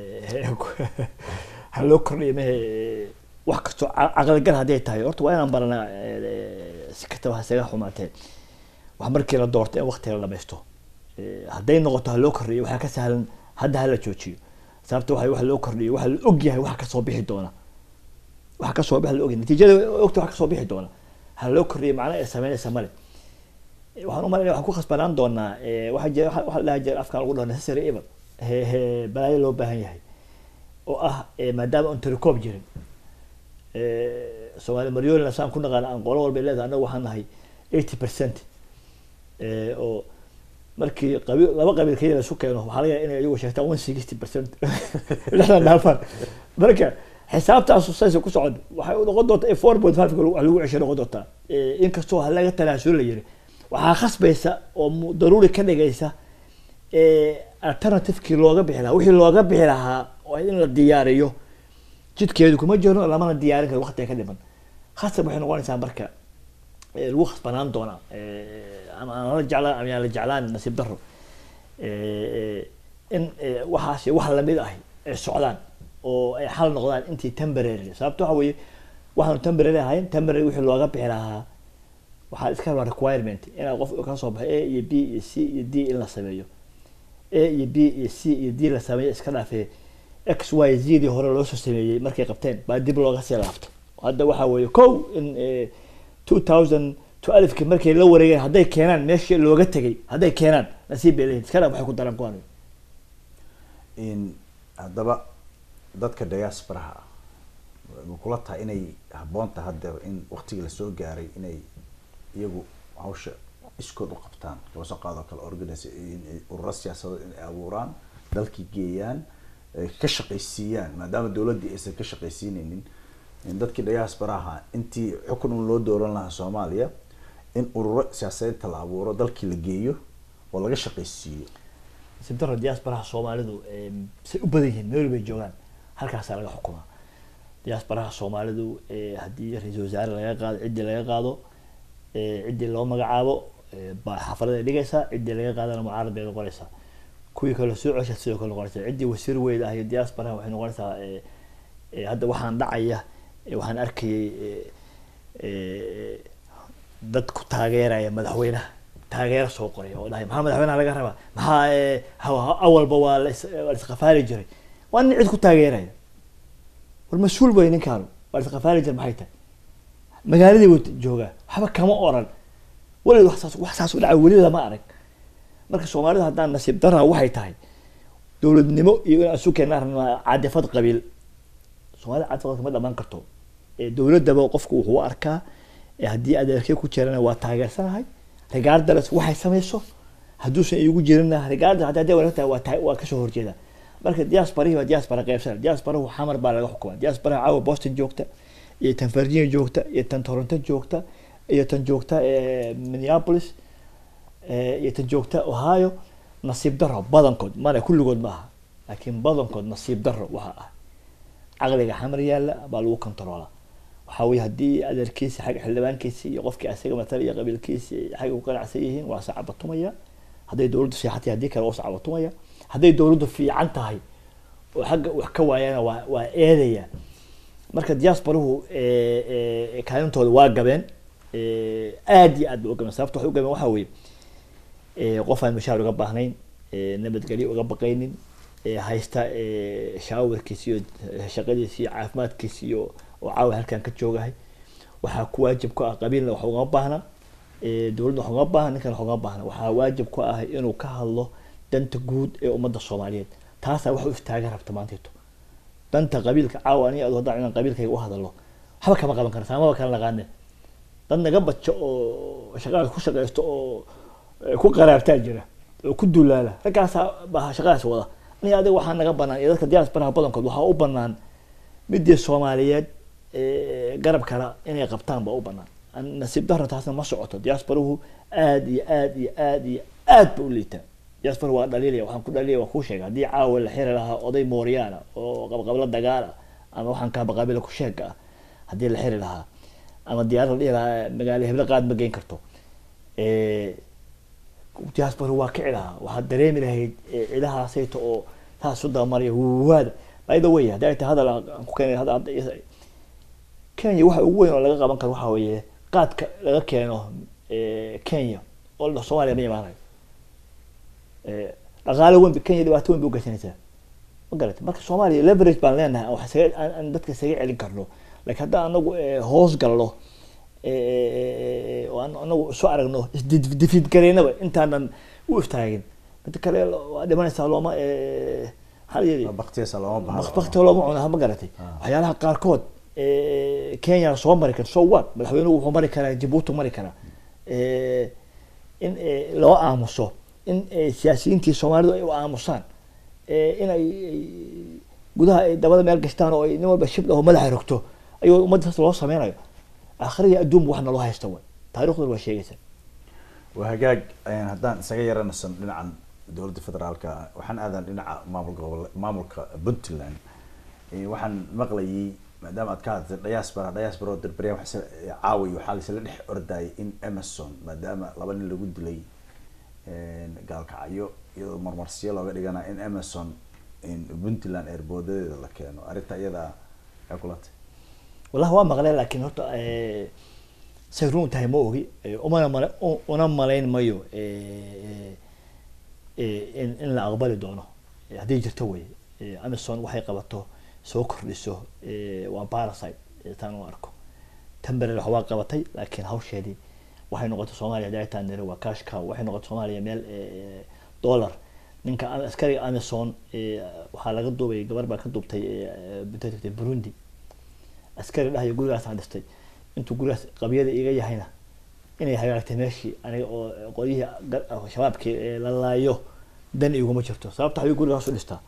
ha loo kordhiyo mehe wax kastoo ca- caqligal hadday tahay horta waa inaan baranaa eh, si kastaba hasaga xumaatee wax markii la doorto in waqti la dhamaysto Eh, hadday noqoto ha loo kordhiyo waxaa ka sahlan hadda ha la joojiyo sababta waxa wax loo kordhiyo waxa la og yahay wax kasoo bixi doona wax kasoo bixi la og yahay natiijada ogta wax kasoo bixi doona ha loo kordhiyo macna ay sameynaysa male waxaan u malaynaya waxaan ku khasbanaan doonaa eh, waxaa jira waxa waxa la dhaha jira afkaan lagu dhaho necessary evil he he balaayo loo baahan yahay oo ah eh, maadaama aan telecom jirin Eh, soomaali maryolina saan ku naqaan aan qolo walba leedahay annaga waxaan nahay eighty percent oo markii qabi laba qabiil keliya laisu keeno waxaa laga yaaba inay iyagu sheegtaan one sixty percent lixdan dhaafaan marka xisaabtaasu saysa ku socon waxay u noqon doontaa four point five wax lagu cesho noqon doontaa Eh, inkastoo ha laga tanaasulo la yiri waxaa khasbaysa oo mu- daruuri ka dhigaysa eh, alternativekii looga bixi lahaa wixii looga bixi lahaa waa in la diyaariyo jidkeedu kuma jiro lamana diyaarin karo waqtiga ka dhiman khasab waxay noqonaysaa marka eh, lagu khasbanaan doonaa eh, ama aan la jeclaan ama aan la jeclaan nasiib daro Eh, in eh, waxaasi wax lamid ahi ay socdaan oo ay xal noqdaan intii temporary sababto waxa weeye waxaanu temporary ahayn temporary wixii looga bixi lahaa waxaa iska rabaa requirement inaad qof ka soo baxo a iyo b iyo c iyo d in la sameeyo a iyo b iyo c iyo d la sameeyo iska dhaafee x y z dii hore loo soo sameeyey markay qabteen baa dib looga sii laabto hadda waxaa weeye kow in two thousand to alifki markay la wareegeen hadday keenaan meeshii looga tegay hadday keenaan nasiib bay leeyihin iska dhaaf waxay ku daran kuwan in haddaba dadka diasporaha ah ma kula tahay inay habboon tahay hadda in waqtigii lasoo gaaray inay iyagu hawsha iskood u qabtaan kaba soo qaado kale organis ururo siyaasadeed inay abuuraan dalkii geeyaan ay ka shaqaysiiyaan maadaama dowladdii aysan ka shaqaysiineynin in dadkii diasporaha intii xukun un loo dooran lahaa soomaaliya in ururo siyaasadeedta la abuuro dalkii la geeyo oo laga shaqaysiiyo nasiib daro diasporaha soomaalidu eh, say u badan yihiin meel bay joogaan halkaasaa laga xukumaa diasporaha soomaalidu eh, haddii ra-iisul wasaare laga qaado ciddii laga qaado eh, ciddii loo magacaabo eh, baa xaafaladay dhigaysaa ciddii laga qaadana mucaarad bay noqonaysaa kuwii kale soo cesha sidoo kale noqonaysaa ciddii wasiir weyd ah iyo diasporaha waxay noqonaysaa eh, eh, hadda waxaan dhacaya eh, waxaan arkayay eh, eh, dad ku taageeraya madaxweynaha taageero soo qoray oo dhahay maxaa madaxweynaha laga rabaa maxaa eh, ha- ha- awalba waa la is- waa la isqafaali jiray waa nin cid ku taageeraya war mas-uul bay ninkaanu waa la isqafaali jiray maxay tahay magaaladii buu joogaa waxba kama oran weligeed wax saas wax saas u dhacay welida ma arag marka soomaalida haddaan nasiib darra waxay tahay dowladnimo iyo in isu keenaan rabnaa cadifad qabiil soomaalida cadifad kama dhamaan karto ee dowladaba qofku wuxuu u arkaa ee haddii adeerkee ku jirana waa taageersanahay regardless waxay samayso hadduusan iigu jirina regardless haddii hadday wanaag tahay waa tahay waa kasoo horjeeda marka diasporahi waa diaspora qaybsan diasporahu xamar baa laga xukumaa diasporaha caawa boston joogta iyo tan virginia joogta iyo tan toronto joogta iyo tan joogta eh, minneapolis eh, iyo tan joogta ohio nasiib daro badankood mana kulligood ma aha laakiin badankood nasiib daro waxa ah caqliga xamar yaalla baa lagu kontaroolaa waxaa weye haddii adeerkiisi xagga xildhibaankiisi iyo qofkii asaga matala iyo qabiilkiisi xagga ku qanacsan yihiin waa sacabatumaya hadday dowladdu seexatay haddii kale waa sacabatumaya hadday dowladdu fiican tahay oo xagga wax ka waayana waa waa eedaya marka diasporahu eh, eh, kaalintooda waa gabeen eh, aad iyo aad bay u gabeen sababta waxay u gabeen waxaa weeye eh, qof aan mashaar uga baahnayn eh, nabadgelyo uga baqaynin eh, haysta eh, shaawarkiisa iyo shaqadiisa iyo caafimaadkiisa iyo oo caawa halkan ka joogahay waxaa ku waajib ku ah qabiilna wax ugama baahna eh, dowladna wax ugama baahna ninkan wax ugama baahna waxaa waajib ku ah inuu ka hadlo danta guud ee ummadda soomaaliyeed taasaa wax u istaaga rabta maanteeto danta qabiilka caawa aniga adoo haddaan inaan qabiilkayga u hadalo waxba kama qaban kara saamaba kala naqaane dad naga bajo oo shaqadaas ku shaqaysto oo eh, ku qaraabtaa jira oo ku duulaala raggaasaa baa shaqadaas wada aniga adiga waxaa naga banaan iyo dadka diasporaha badankood waxaa u banaan midii soomaaliyeed eh, garab kala inay qabtaan baa u banaan An- nasiib darro taasna ma socoto diasporahu aad iyo aad iyo aad iyo aad ba u liitaa diaspora waa dhaliilaya waxaan ku dhaliilaya waan kuu sheegay haddii caawa la xiri lahaa oday mooryaana oo qabqablo dagaala ama waxaan kaaba qabiila ku sheega ah haddii la xiri lahaa ama diyaarad la dhihi lahaa magaalo heblo qaad ma geyn karto Eh, diaspora waa kici lahaa waxaad dareemi lahayd eh, cidahaasayto oo taas u dabamaraya waada by the way haddii ay tahay hadal aan ku keenay hadda hadda is- kenya waxa ugu weyn oo laga qaban karo waxaa weeye qaadka laga keeno eh, kenya oo la- soomaaliya ma imaanayo Eh, dhaqaale weyn ba- kenya dhibaato weyn bay ugeysanaysaa ma garata marka soomaaliya leverage baan leenahay wax isaga aan aan dadka isaga celin karno laakiin haddaan anagu eh, hoos galno eh, oo aan anagu isu aragno isdifiid gareynaba intaanan u istaagin midda kale waa dhimanaysaa looma eh, maxaa la yidhi baktiyasa looma bahdo bakti looma cuno ma garatay Ah. waxyaalaha qaarkood eh, kenya soo mari kara so what madaxweynuhu wuxuu mari karaa jabuuti mari karaa Eh, in eh, loo aamuso in eh, siyaasiyiintii soomaalidu ay u aamusaan Eh, in ay ay- gudaha ay dabada meel gashtaan oo ay nin walba shib dhaho madaxa rogto ayuu ummaddaas loo sameynayo aakhiriya adduunba wax naloo haysta way taariikhduna waa sheegaysa waa hagaag ayaan haddaan isaga yaranasan dhinacan dowladda federaalka waxaan aadan dhinaca maamul gobol maamulka puntland Eh, waxaan maqlayay maadaama aad ka hadlay diaspora diaspora oo darbarya wax isla- caawi waxaa laisla dhex ordayay in amazon maadaama laba nin lagu dilay gaalkacyo iyadoo marmarsiyo looga dhigana in amazon in puntland eerboodadeeda la keeno arrinta iyada maxay kula tahay wallahi waa maqleen laakiin horta eh, say run tahay ma ogi Eh, umana male u- una malayn mayo eh, eh, in in la aqbali doono Eh, hadday jirto wey Eh, amazon waxay qabato soo kordhiso eh, waa parasite eh, taan u arko temberer wax waa qabatay laakiin hawsheedii waxay noqotay soomaaliya daataan nere waa cash cow waxay noqotay soomaaliya meel eh, dollar ninka am- askariga amazon eh, waxaa laga duubay gabar baa ka duubtay eh, eh, burundi askari dhahayo gurigaasaan dhistay intuu gurigaas qabyada iga yahayna inay hagaagtay meeshii aniga oo qolyihii gar- shabaabkii ee la laayo dan iguma jirto sababta ayuu gurigaas u dhistaa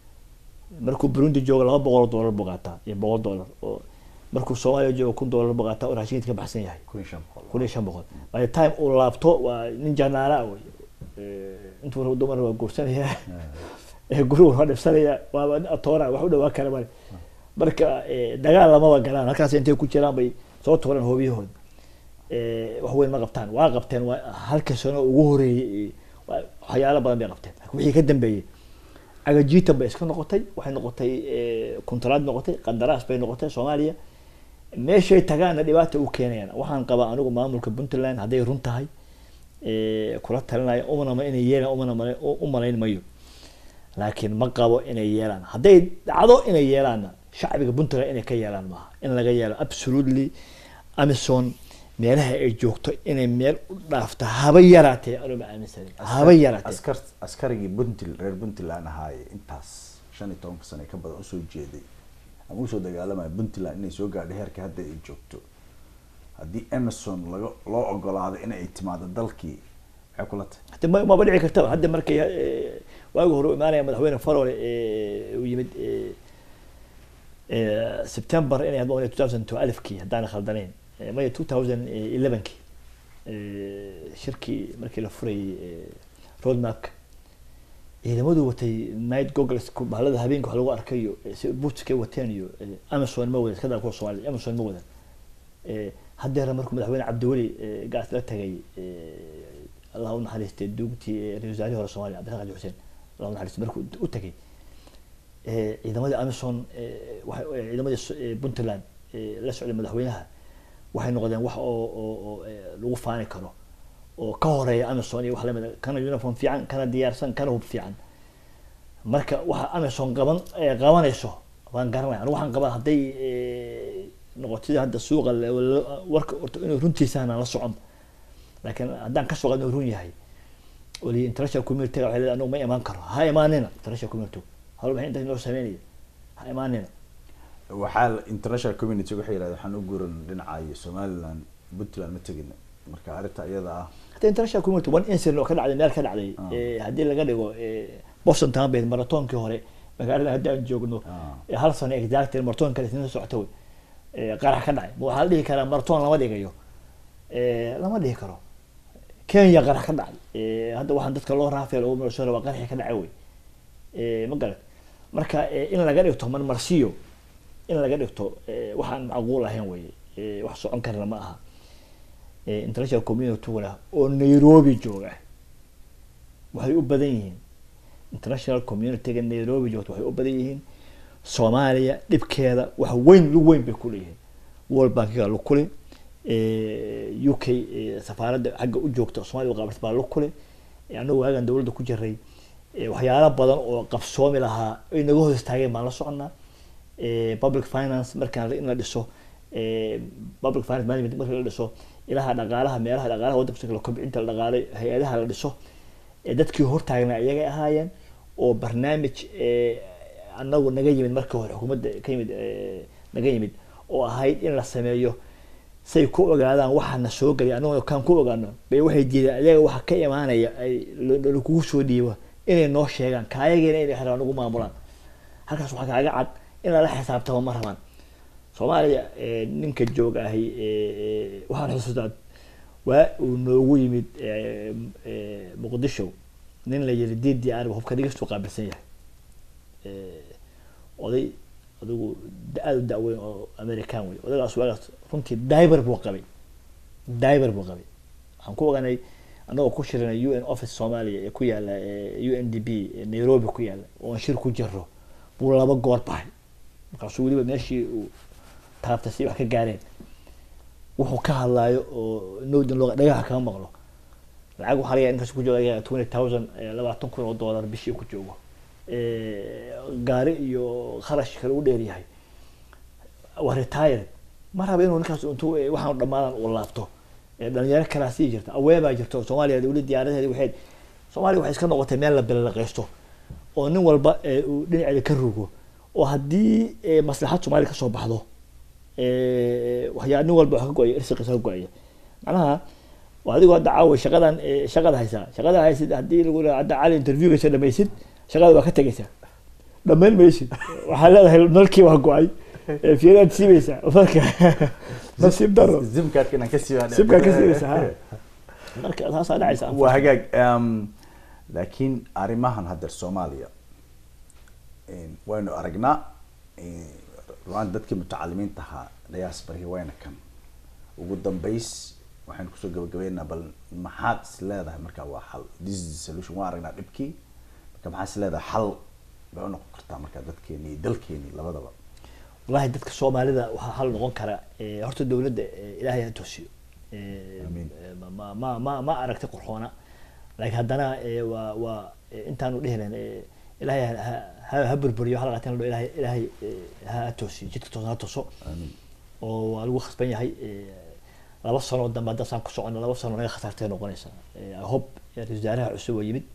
markuu burundi joogo laba boqol oo doolar buu qaataa iyo boqol doolar oo markuu soomaaliya joogo kun doolar buu qaataa oo raashinka ka baxsan yahay kun iyo shan boqol kun iyo shan boqol by the time uu laabto waa nin janaara wey Eh, intuu rabo dumar waa guursanaya ee gurigu waa dhibsanaya waaba nin atoora wax u dhawaa kale male marka eh, dagaal lamaba galaan halkaas intay ku jiraan bay soo tuuraan hoobiyahooda Eh, wax weyn ma qabtaan waa qabteen waa halka sano ugu horeeyey eh, waa- waxyaalo badan bay qabteen laakiin wixii ka dambeeyey agajiitan bay iska noqotay waxay noqotay eh, kuntaraad noqotay qandaraas bay noqotay soomaaliya meeshay tagaana dhibaata u keenayaan waxaan qabaa anigu maamulka puntland hadday run tahay eh, kula talinaya umanama inay yeelaan umana mala- u u malayn mayo laakiin ma qabo inay yeelaan hadday dhacdo inay yeelaanna shacbiga puntland inay ka yeelaan maaha in laga yeelo absolutely amazon meelaha ay joogto inay meel u dhaafto haba yaraatee anuma aaminsanin haba yaraatee askar askarigii puntl reer puntland ahaaye intaas shan iyo tobanka sano ka badan usoo jeeday ama usoo dagaalamaya puntland inay soo gaadho heerka hadda ay joogto haddii amazon laga loo ogolaado in ay timaado dalkii maxay kula tahay hadda ma- maba dhici kartaba hadda markay eh, waagi hore u imaanaya madaxweyne farole eh, uu yimid eh, eh, september inay hadba two thousand two alifkii haddaan khaldanayn Eh, maya two thousand elevenkii shirkii markii la furayay eh, roadmapka ciidamadu watay night goggles ku- bahalada habeenka wax lagu arkayo eh, si bootskay wateen iyo eh, amazon ma wadan iska daa kuwa soomaalida amazon ma wadan Eh, haddeera markuu madaxweyne cabdiweli eh, gaas la tagay eh, allah u naxariistay duugtii eh, ra-iisul wasaarihii hore soomaaliya cabdiraxmaan xaji xuseen allah u naxariistay markuu u tagay eh, ciidamadii amazon eh, waxay- eh, ciidamadii s- eh, puntland eh, la socday madaxweynaha waxay noqdeen wax oo oo oo eh, lagu faani karo oo ka horeeya amazon iyo wax lamid a kana uniform fiican kana diyaarsan kana hub fiican marka waxa amazon qaban eh, qabanayso waan garanaya anigu waxaan qabaa hadday eh, noqoto sida hadda suuqa la- la- warka horta inuu runtiisana la socon laakiin haddaan ka soo qadno inuu run yahay wali international community waxay leedahay anigu ma imaan karo ha imaanina international community hal maxay inta noo sameynaya ha imaanina waxaa la- international community waxay yidhahdeen waxaan u guuran dhinacayo somaliland puntland ma tegin marka arrinta iyada ah hadda international community one incident oo ka dhacday meel ka dhacday Ah. eh, haddii laga dhigo eh, boston town bay maratoonkii hore magaalada hadda aan joogno Ah. eh, hal sano exactly maratoon kale isna socota wey eh, qarax ka dhacay ma waxaa la dhihi karaa maratoon lama dhigayo Eh, lama dhihi karo kenya qarax ka dhacay Eh, hadda waxaan dadka loo raafeel oo marsoona waa qaraxi ka dhacay wey Eh, ma garat marka eh, in laga dhigto marmarsiyo in laga dhigto eh, waxaan macquul ahayn wey Eh, wax socon karna ma aha eh, international community-guna oo nairobi jooga waxay u badan yihiin international community-ga nairobi joogta waxay u badan yihiin soomaaliya dhibkeeda wax weyn lu weyn bay ku leeyihiin world bankiga lu kule u k eh, safaaradda xagga u joogta soomaaliya qaabata baa lu kule Eh, annagu waagan dowladda ku jiray eh, waxyaalo badan oo qabsoomi lahaa ay naga hoos taageen baan la soconnaa Eh, public finance markaan in la dhiso eh, public finance management marka la dhiso ilaha dhaqaalaha meelaha dhaqaalaha waddanka la kobcinta la dhaqaalay hay-adaha la dhiso ee dadkii hortaagna iyagay ahaayeen oo barnaamij eh, anagu naga yimid marka hore xukuumadda ka yimid eh, naga yimid oo ahayd in la sameeyo say ku ogaadaan waxaana soo gelay anaguna kaan ku ogaano bay waxay diideen ayaga waxa ka imaanaya ay la- lakugu soo dhiibo inay noo sheegaan kaayageena inay xiraan ugu maamulaan halkaas waxaa kaaga cad in lala xisaabtamo ma rabaan soomaaliya eh, ninka jooga ahi eh, eh, waxaan xusuustaa waa uu noogu yimid eh, eh, muqdisho nin la yiri d d r hubka dhigistu qaabilsan yahay Eh, oday adigu da- aada u da-weyn oo american wey odagaas waagaas runtii diber buu qabay diber buu qabay waxaan ku oganay anagoo ku shirinay u n office soomaaliya ee ku yaala u n d b ee nairobi ku yaala oon shir ku jiro buu laba goor baxay markaasuu weliba meeshii uu taabtay si wax ka gaareen wuxuu ka hadlaayo oo nowdan loo dhagaha kama maqlo lacag waxaa laga yaaba inkaas ku jooga twenty thousand labaatan kun oo dollar bishii ku joogo Eh, gaari iyo kharash kale u dheer yahay waa retired ma raba inuu ninkaas intuu eh, waxaan dhamaadan uu laabto Eh, dhalinyaro kalaa sii jirta aween baa jirta oo soomaaliya weli diyaaradaheedi waxay soomaaliya waxay iska noqotay meel la bilalaqaysto oo nin walba eh, uu dhinaceeda ka rugo oo haddii eh, maslaxad soomaaliya kasoo baxdo eh, waxyaa nin walba wax ka go-aya irsiqiisa ka go-aya macnaha waa adigoo hadda caawa shaqadan eh, shaqada haysaa shaqada haysid haddii lagu leeyahay hadda cali interviewgaysa dhamaysid shaqada waa ka tegaysaa dhamayn maysid waxaa leedahay nalkii waa go-ay Eh, fiiraad siibaysaa marka nasiib daro zimkaadka inaan ka siiba sibkaa ka siibaysaa ha marka taasaa dhacaysa waa hagaag um, laakiin arrimahan haddeer soomaaliya een, waynu aragnaa een, ruaan dadkii mutacalimiinta ahaa diaspora wayna kan ugu dambeys waxaynu kusoo gabagabeynaa bal maxaad is leedahay marka waa xal this is the solution waan aragnaa dhibkii marka maxaad is leedahay xal bay u noqon kartaa marka dadkeeni iyo dalkeeni labadaba wallahi dadka soomaalida waxaa hal noqon kara eh, horta dowladda eh, ilaahay ha toosiyo Eh, Amiin. eh, ma- ma ma ma ma aragtay qurxoona laakiin haddana eh, waa waa eh, intaanu dhihi lahayn eh, ilaahay ha- ha- ha ha burburiyo waxa la qaateen la dhaho ilaahay ilaahay eh, ha ha toosiyo jidka toosan ha toso amiin oo waa lagu khasban yahay eh, laba sano oo dambe haddaan saan ku socono laba sano naga khasaartay noqonaysa Eh, I hope ra-iisul wasaaraha cusub oo yimid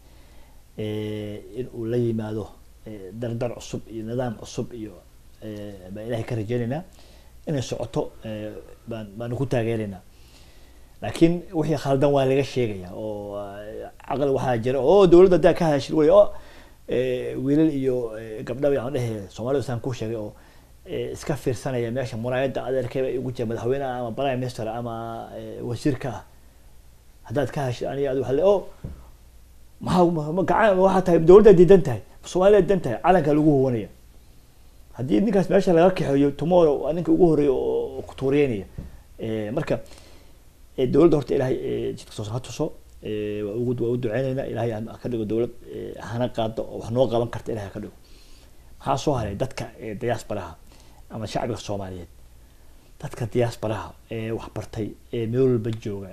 eh, in uu la yimaado eh, dardar cusub iyo nidaam cusub iyo eh, baan ilaahay ka rajeynaynaa inay socoto eh, baan baanu ku taageeraynaa laakiin wixii khaldan waa laga sheegaya oo eh, caqli waxaa jira oo dowladda haddaa ka hadashid wey oo eh, wiilal iyo eh, gabdhaba aan dhehe soomaalida saan kuu sheegay oo eh, iska fiirsanaya meesha muraayadda adeerkayba igu jira madaxweynaha ama prime minister ama eh, wasiirka ah haddaad ka hashid aniga adi waxa le o maxaa ma- ma- gacan waxaa tahay dowladda diidan tahay soomaalida diidan tahay calanka lagu huwanaya haddii ninkaas meesha laga kaxeeyo tomorrow waa ninka ugu horeeya oo ku tuuriyeynaya Eh, marka eh, dowladda horta ilaahay eh, jidka soo ha tuso Eh, waa ugu waa u duceyneynaa ilaahay ha ka dhigo dowlad eh, hana qaado oo wax noo qaban karta ilahay ha ka dhigo maxaa soo haray dadka eh, diasporaha ama shacbiga soomaaliyeed dadka diasporaha ee wax bartay ee meel walba jooga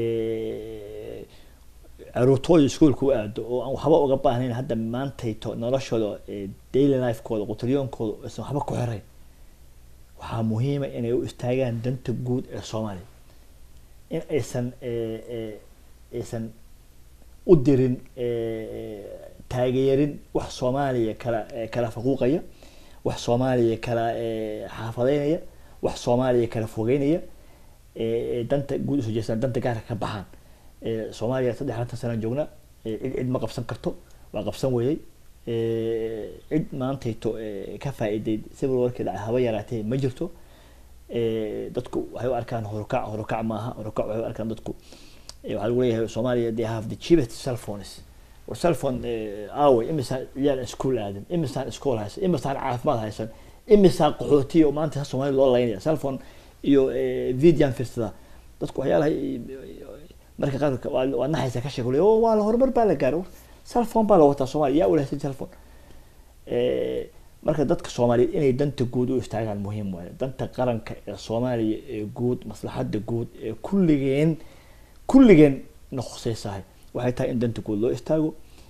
ee caruurtooda iskuolka u aado oo aan waxba uga baahnayn hadda maantayto noloshooda ee daily lifekooda qutriyoonkooda aysan waxba ku xirayn waxaa muhiima inay u istaagaan danta guud ee soomaaliya in aysan eh, eh, aysan u dirin eh, taageerin wax soomaaliya kala eh, kala faquuqaya wax soomaaliya kala eh, xaafadeynaya wax soomaaliya kala fogeynaya eh, eh, danta guud usoo jeestaan danta gaarka ka baxaan Eh, soomaaliya saddex afartan sanaan joogna eh, cid cid ma qabsan karto waa qabsan weeyey Eh, cid maantayto eh, ka faa'iiday civil warkii dhacay haba yaraatee ma jirto Eh, dadku waxay u arkaan horukac horukac maaha horukac waxay u arkaan dadku eh, waxaa lagu leeyahay soomaaliya they have the cheapest cell phones war cell phone eh, aaway imisaan ciyaal iskuul aadan imisaan iskool haysan imisaan caafimaad haysan imisaan qaxootiya oo maanta soomaalida loo laynaya cell phone iyo eh, videoan fiirsada dadku waxyaalaha marka qaarka waa waa naxaysa ka sheeg oo waa la horumar baa la gaaray cell phone baa la wataa soomaaliya yaa ulahsan cell phone Eh, marka dadka soomaaliyeed inay danta guud u istaagaan muhiim waaye danta qaranka ee soomaaliya ee guud maslaxadda guud ee kulligeen kulligeen na khusaysahay waxay tahay in danta guud loo istaago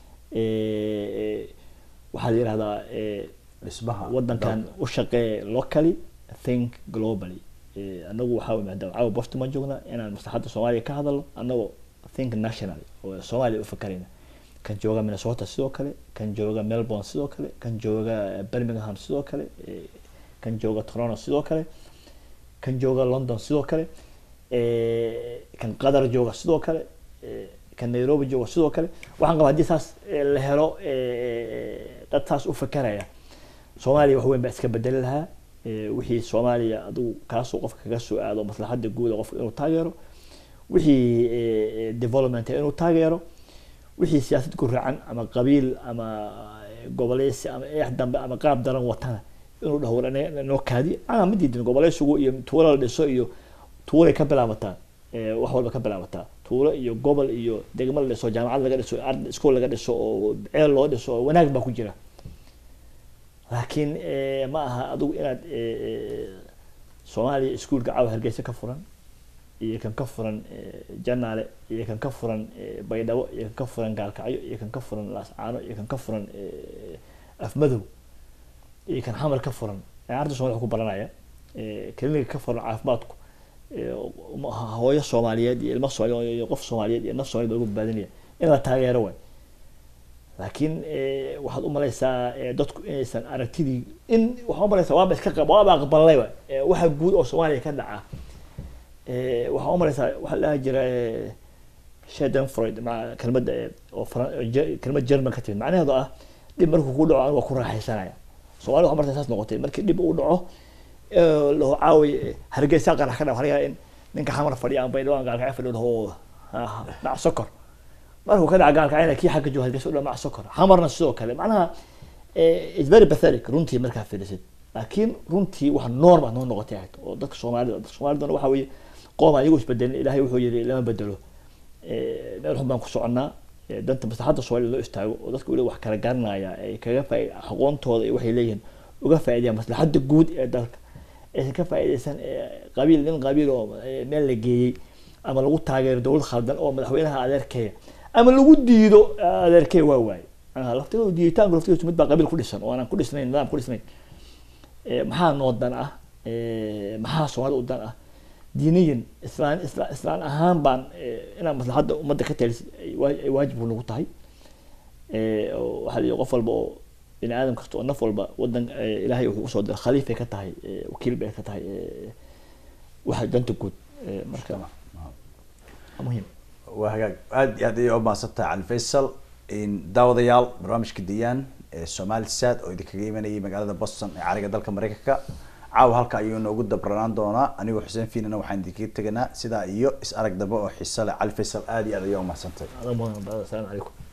Eh, waxaa la yihahdaa eh, dhismaha wadankan dalka. u shaqee locally think globally Eh, anagu waxaa maadaama caawa boston ma joogna inaan maslaxadda soomaaliya ka hadalno anagoo think national oo soomaaliya u fakarayna kan jooga minnesota sidoo kale kan jooga melbourne sidoo kale kan jooga birmingham sidoo kale eh, kan jooga toronto sidoo kale kan jooga london sidoo kale eh, kan qatar jooga sidoo kale eh, kan nairobi jooga sidoo kale waxaan qabaa haddii saas eh, la helo eh, dad saas u fakeraya soomaaliya wax weyn baa iska bedeli lahaa Eh, wixii soomaaliya adigu kaasoo qofka kaga soo aado maslaxadda guuda qofka inuu taageero wixii eh, eh, development inuu taageero wixii siyaasad ku raacan ama qabiil ama eh, goboleysi ama eex dambe ama qaab daran watana inuu dhaho war ina- inoo kaadi ana ma diidin goboleysigu iyo tuulo la dhiso iyo tuulay ka bilaabataa eh, wax walba ka bilaabataa tuulo iyo gobol iyo degmo la dhiso jaamacad laga dhiso ard iskool laga dhiso oo ceel loo dhiso oo wanaag baa ku jira laakiin eh, ma aha adigu inaad eh, eh, soomaaliya iskuulka caawa hargeysa ka furan iyo kan ka furan eh, janaale iyo kan ka furan eh, baydhabo iyo kan ka furan gaalkacyo iyo kan ka furan laascaano iyo kan ka furan eh, afmadow iyo kan xamar ka furan arda somalia ku baranaya eh, kliniga ka furan caafimaadku eh, um- hooyo soomaaliyeed iyo ilmo soomaaliyeed iyo qof soomaaliyeed iyo naf soomaaliyeed baa lagu badbaadinaya in la taageero waay laakiin eh, waxaad u malaysaa eh, dadku inaysan aragtidii in waxaa u malaysaa waaba iska qab waaba aqbalayba eh, waxa guud oo soomaaliya ka dhaca eh, waxaa u malaysaa waxaa la dhaha jira eh, shaden freud ma kelmadda eh, oo Fran- oo Je- kelmad german ka timid macnaheedu ah dhib markuu ku dhaco aniga waa ku raaxaysanaya soomaalida waxaa markaa saas noqotay markii dhib uu dhaco eh, lahu caawi eh, hargeysa qarax ka dhaca waxaa laga yaabaa in ninka xamar fadhiya ama baydhawaan gaalkacyo fadhiyo lahu "Ah, dhac sokor markuu ka dhaca gaalkacayna kii xagga jooga hargeysa u dhamac sokor xamarna sidoo kale macnaha eh, it's very pathetic runtii markaa fiirisid laakiin runtii wax norm ah noo noqotay ahayd oo dadka soomaalida dadka soomaalidana waxa weeye qoom aan iyagu isbedelin ilaahay wuxuu yidhi lama bedelo Eh, meel xun baan ku soconnaa Eh, danta maslaxadda soomaalida loo istaago oo dadka weliba wax kala garanaya ay kaga faa aqoontooda iyo waxay leeyihiin uga faa'iidayaan maslaxadda guud ee dalka aysan ka faa'iidaysan eh, qabiil nin qabiil oo eh, meel la geeyey ama lagu taageero dowlad khaldan oo madaxweynaha adeerkeeya ama lagu diido eh, adeerkeeya waa waaye Macnaha laftigooda diiditaanku laftigooda mid baa qabiil ku dhisan oo aanan ku dhisnayn nidaam ku dhisnayn Eh, maxaa noo dan ah Eh, maxaa soomaalida u dan ah diiniyan islaan islaan islaan ahaan baan eh, inaan maslaxadda ummadda ka talis ay waa- ay waajib nagu tahay Eh, oo waxaa la yidhi qof walba oo bini aadam kasta oo naf walba wadan eh, ilaahay wuxuu usoo diray khaliifay ka tahay eh, wakiil bay ka tahay eh, waxa danta guud Eh, marka waa muhiim waa hagaag aad iyo aad ayay u mahadsantahay cali faysal in daawadayaal barnaamijka diyaan ee somali sad oo idinkaga imanayay magaalada boston ee cariga dalka mareykanka caawa halka ayuu noogu dabranaan doonaa anigoo xuseen fiinana waxaan idinkaga teganaa sidaa iyo is arag dambe oo xiise leh cali faysal aad iyo aad ayaa u mahadsantahay adaa mudan asalaamu calaykum